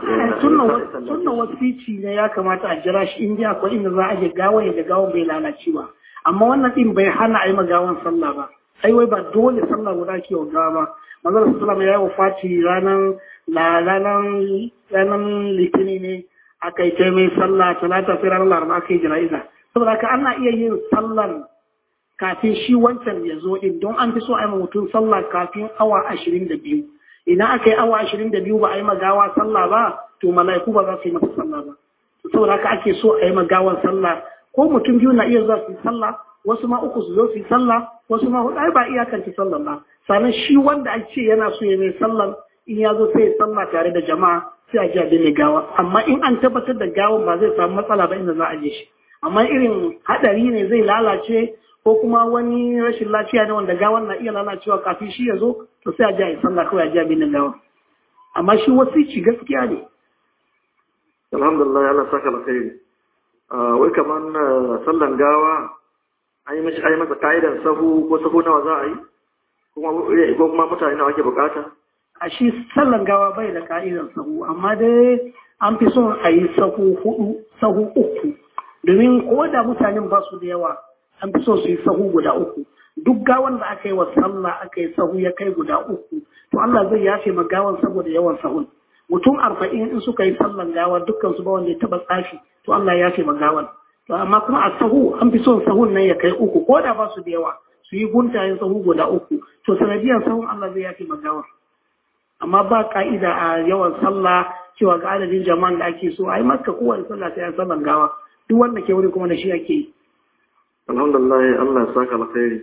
sunan wasici ne ya kamata a jira shi inda akwai inda za a je gawa ya gawa bai lalace ba amma wannan din bai hana a yi magawan sallah ba ai wai ba dole sallah guda ke wa gawa ba manzon sallallahu ya yi wafati ranar ranar ranar litini ne aka yi mai sallah talata sai ranar laraba aka yi jana'iza saboda haka ana iya yin sallar kafin shi wancan ya zo din don an fi so a yi mutum sallah kafin awa ashirin da biyu idan aka yi awa ashirin da biyu ba a yi magawa sallah ba to mala'iku ba za su yi masa sallah ba saboda haka ake so a yi magawan sallah ko mutum biyu na iya zuwa su yi sallah wasu ma uku su zo su yi sallah wasu ma hudu ai ba iyakance sallah ba sannan shi wanda an ce yana so ya mai sallah in ya zo sai ya sallah tare da jama'a sai a ji a binne gawa amma in an tabbatar da gawan ba zai samu matsala ba inda za a je shi amma irin hadari ne zai lalace ko kuma wani rashin lafiya ne wanda gawan na iya lalacewa kafin shi ya zo to sai a ji a yi sallah kawai a ji a binne gawa amma shi wasici gaskiya ne alhamdulillah Allah saka alkhairi wai kaman sallan gawa an yi mishi masa ka'idan sahu ko sahu nawa za a yi ko kuma mutane nawa ake bukata a shi sallan gawa bai da ka'idan sahu amma dai an fi son a yi sahu hudu sahu uku domin ko da mutanen ba su da yawa an fi so su yi sahu guda uku duk gawan da aka yi wa sallah aka yi sahu ya kai guda uku to Allah zai yafe ma gawan saboda yawan sahun mutum arba'in in suka yi sallan gawa dukkan su ba wanda ya taba tsafi to Allah ya yafe ma gawan to amma kuma a sahu an fi son sahun nan ya kai uku ko da ba su da yawa su yi guntayen sahu guda uku to sanadiyar sahun Allah zai yafe ma gawan amma ba ka'ida a yawan sallah cewa ga adadin jama'an da ake so ai maka kowane sallah sai an sallan gawa duk wanda ke wuri kuma da shi ake yi alhamdulillah Allah ya saka alkhairi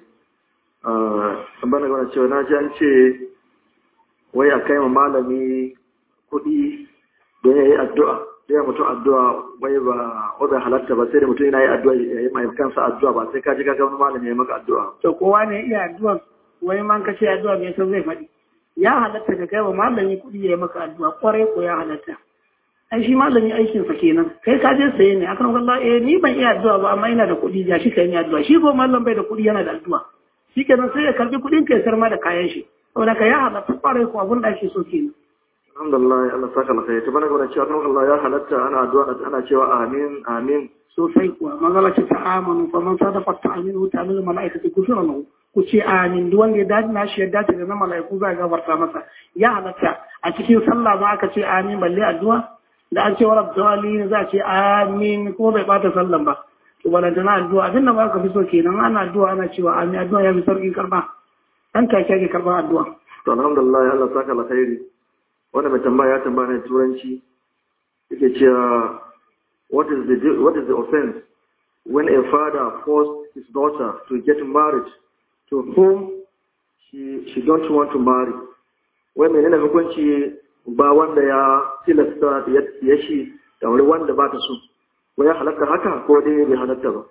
ah bana gwana cewa na ji an ce wai a kai ma malami kuɗi don ya yi addu'a don ya mutum addu'a wai ba wadda halatta ba sai da mutum yana yi addu'a ya yi mai kansa addu'a ba sai ka ji ka wani malami ya yi maka addu'a to kowa ne iya addu'a wai man ka ce addu'a bai san zai faɗi ya halatta ka kai wa malami kuɗi ya yi maka addu'a kwarai ko ya halatta ai shi malami aikinsa kenan kai ka je saye ne akan wallahi eh ni ban iya addu'a ba amma ina da kuɗi ya shi kai ni addu'a shi ko malam bai da kuɗi yana da addu'a shi kenan sai ya karbi kuɗin ka ya sarma da kayan shi saboda ka ya halatta kwarai ko abin da ake so kenan alhamdulillah Allah saka alkhairi to bana gona cewa kan Allah ya halatta ana addu'a ana cewa amin amin sosai kuwa magana ce ta amanu fa man sadaqa ta aminu ta aminu malaikatu kufira lahu ku ce amin duk wanda ya dace na shi ya dace da na malaiku za ga gafarta masa ya halatta a cikin sallah ma aka ce amin balle addu'a da an ce wa rabbi za a ce amin ko bai bata sallan ba to balanta na addu'a abin da ba ka fi so kenan ana addu'a ana cewa amin addu'a ya fi sauƙin karba dan take ake karban addu'a to alhamdulillah Allah saka alkhairi wanda mai tambaya ya tambaya ne turanci yake cewa what is the what is the offense when a father forced his daughter to get married to whom she she don't want to marry wai menene hukunci ba wanda ya tilasta ya shi da wani wanda ba ta so wai ya halatta haka ko dai bai halatta ba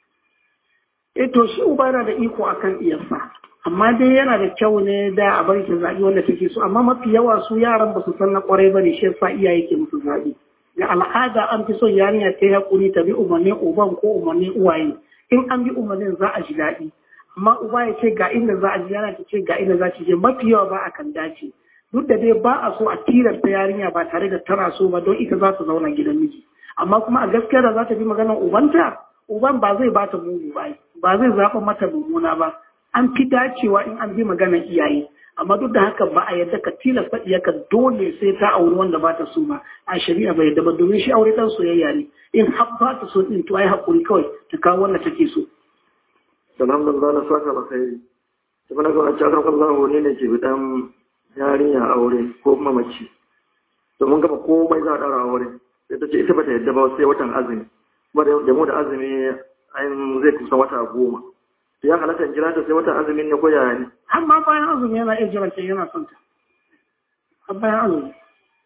eh to shi uba yana da iko akan iyarsa amma dai yana da kyau ne da a bari ta zaɓi wanda take so amma mafi yawa su yaran ba su san na kwarai ba ne shi yasa iyaye ke musu zaɓi ga al'ada an fi son yarinya ta yi hakuri ta bi umarnin uban ko umarnin uwaye in an bi umarnin za a ji daɗi amma uba ya ce ga inda za a ji yana ta ce ga inda za ta je mafi yawa ba a kan dace duk da dai ba a so a tilasta yarinya ba tare da tana so ba don ita za ta zauna gidan miji amma kuma a gaskiya da za ta bi maganar ubanta uban ba zai bata mugu ba ba zai zaɓa mata mummuna ba an fi dacewa in an bi maganar iyaye amma duk da haka ba a yadda ka tilasta iyaka dole sai ta auri wanda ba ta so ba a shari'a bai yadda ba domin shi aure dan soyayya ne in har ba ta so din to ai hakuri kawai ta kawo wanda take so alhamdulillah na saka alkhairi to bana ga cewa kan Allah ne ne ke bidan yarinya aure ko kuma mace to mun gaba komai za a dara aure sai ta ce ita bata yadda ba sai watan azumi kuma da mu da azumi an zai kusa wata goma to ya halatta jira ta sai watan azumin ne ko yaya ne har ma bayan azumi yana iya jiran yana son ta har bayan azumi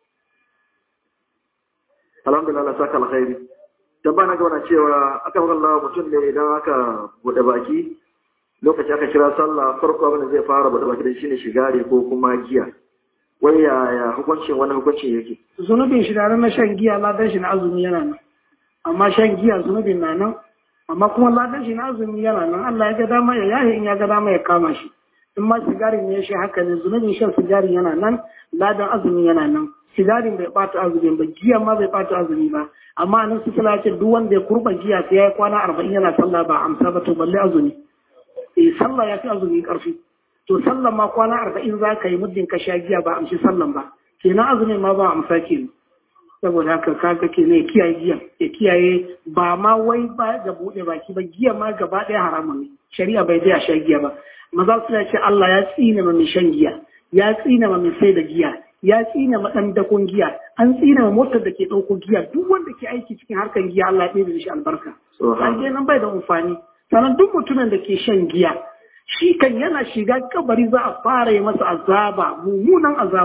alhamdulillah Allah saka alkhairi dan bana ga wannan cewa aka fara Allah mutum ne idan aka bude baki lokaci aka kira sallah farko abin da zai fara bude baki da shine shigari ko kuma giya wai ya hukuncin wannan hukuncin yake zunubin shi da na shan giya ladan shi na azumi yana nan amma shan giya zunubin na nan amma kuma ladan shi na azumi yana nan Allah ya ga dama ya yahi in ya ga dama ya kama shi in ma sigarin ne shi haka ne zunubin shan sigarin yana nan ladan azumi yana nan sigarin bai bata azumi ba giya ma bai bata azumi ba amma nan su kula ce duk wanda ya kurba giya sai ya yi kwana arba'in yana sallah ba amsa ba to balle azumi eh sallah ya fi azumi karfi to sallan ma kwana arba'in za ka yi muddin ka sha giya ba amshi sallan ba kenan azumin ma ba amsa kenan saboda haka kaga ke ne kiyaye giya ya kiyaye ba ma wai ba ga bude baki ba giya ma gaba ɗaya haramun ne shari'a bai da sha giya ba maza su ce Allah ya tsine ma mai shan giya ya tsine ma mai sai da giya ya tsine ma dan dakon giya an tsine ma motar da ke ɗauko giya duk wanda ke aiki cikin harkar giya Allah ya ɗebe shi albarka an nan bai da amfani sannan duk mutumin da ke shan giya shi kan yana shiga kabari za a fara yi masa azaba mummunan azaba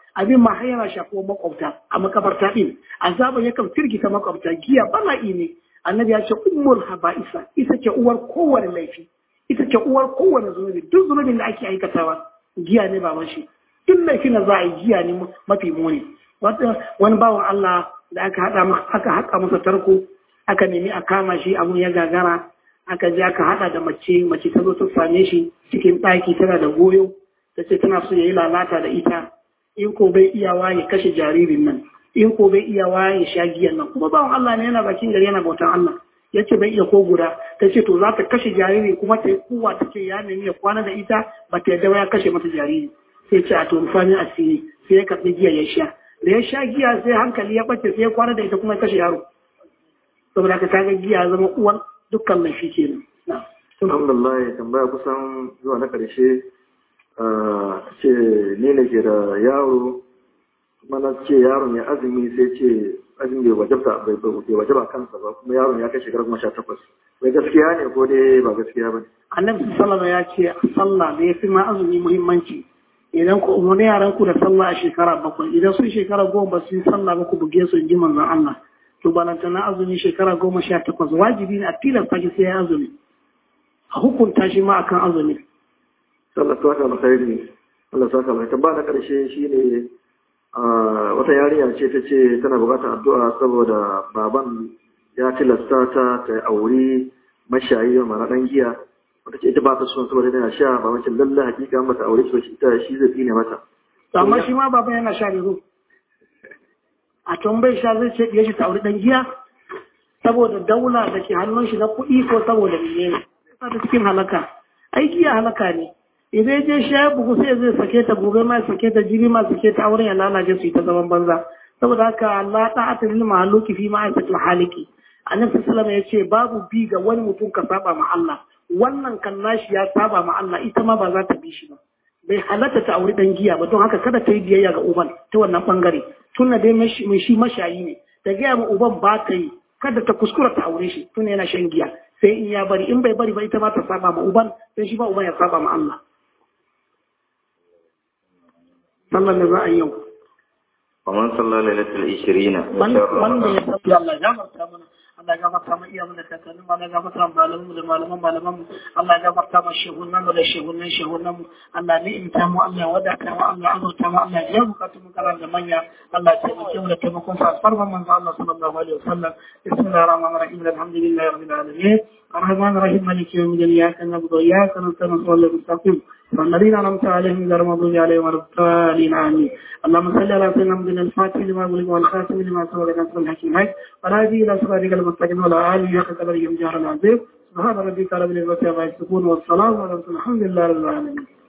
abin ma har yana shafuwar makwabta a makabarta din azaban yakan firgita makwabta giya bala'i ne annabi ya ce ummul haba'isa ita ce uwar kowane laifi ita ce uwar kowane zunubi duk zunubin da ake aikatawa giya ne ba shi duk laifin da za a yi giya ne mafi muni wani bawan Allah da aka haɗa aka haƙa masa tarko aka nemi a kama shi abun ya gagara aka je aka haɗa da mace mace ta zo ta same shi cikin ɗaki tana da goyo ta ce tana so ya yi lalata da ita in ko bai iyawa ya kashe jaririn nan in ko bai iyawa ya sha giyan nan kuma bawan Allah ne yana bakin gari yana bautan Allah ya ce bai iya ko guda ta ce to za ta kashe jariri kuma ta yi kuwa ta ce ya nemi ya kwana da ita ba ta yadda ya kashe mata jariri sai ce a to rufanin asiri sai ya karɓi giya ya sha da ya sha giya sai hankali ya ɓace sai ya kwana da ita kuma ya kashe yaro saboda ka kaga giya zama uwan dukkan laifi kenan alhamdulillah tambaya kusan zuwa na ƙarshe ce ni ne ke da yaro kuma na ce yaron ya azumi sai ce azumi bai wajaba bai bai wajaba kansa ba kuma yaron ya kai shekara goma sha takwas bai gaskiya ne ko dai ba gaskiya ba ne annabi sallallahu ya ce sallah da ya fi ma azumi muhimmanci idan ku umarni yaran ku da sallah a shekara bakwai idan sun shekara goma ba su yi sallah ba ku buge su in ji manzon Allah to balanta na azumi shekara goma sha takwas wajibi ne a tilasta shi sai ya azumi a hukunta shi ma akan azumi Allah ta saka alkhairi Allah ta saka alkhairi ba na karshe shine wata yarinya ce ta ce tana bukatar addu'a saboda baban ya tilasta ta ta aure mashayi mara dan giya wata ce ita ba ta son saboda tana sha ba wancan lalla hakika mata aure shi ita shi zai tsine mata amma shi ma baban yana sha ne a tun bai sha zai ce ya shi ta aure dan giya saboda daula da ke hannun shi na kuɗi ko saboda menene sai ta cikin halaka ai giya halaka ne idan je shi ya bugu sai zai sake ta gobe ma sake ta jiri ma sake ta auren ya lalace su ta zaman banza saboda haka Allah ta ata lil mahaluki fi ma'aikatul haliki annabi sallallahu ya ce babu bi ga wani mutum ka saba ma Allah wannan kan nashi ya saba ma Allah ita ma ba za ta bi shi ba bai halatta ta auri dan giya ba don haka kada ta yi biyayya ga uban ta wannan bangare tunda dai mai shi mashayi ne da gaya ma uban ba ta yi kada ta kuskura ta aure shi tunda yana shan giya sai in ya bari in bai bari ba ita ma ta saba ma uban sai shi ba uban ya saba ma Allah sallan da za a yi yau ومن صلى ليلة العشرين wanda ya tafi Allah ya gafarta mana Allah ya gafarta mu iya da kakannin Allah ya gafarta mu malamu da malaman malaman mu Allah ya gafarta mu shehunan mu da shehunan shehunan mu Allah ne in ta mu Allah ya wadata mu Allah ya azurta mu Allah ya bukatu mu karan da manya Allah ya taimake mu da taimakon sa farman manzo Allah sallallahu alaihi wasallam bismillahir rahmanir rahim alhamdulillahi rabbil alamin الرحمن الرحيم مالك يوم الدين اياك نعبد واياك نستعين صراط المستقيم والذين انعمت عليهم غير المغضوب عليهم ولا الضالين امين اللهم صل على سيدنا محمد الفاتح لما أغلق والخاتم لما سبق نصر الحكيم هاي والهادي الى صراطك المستقيم وعلى اله حق قدره جهر العظيم سبحان ربك رب العزه عما يصفون والسلام على الحمد لله رب العالمين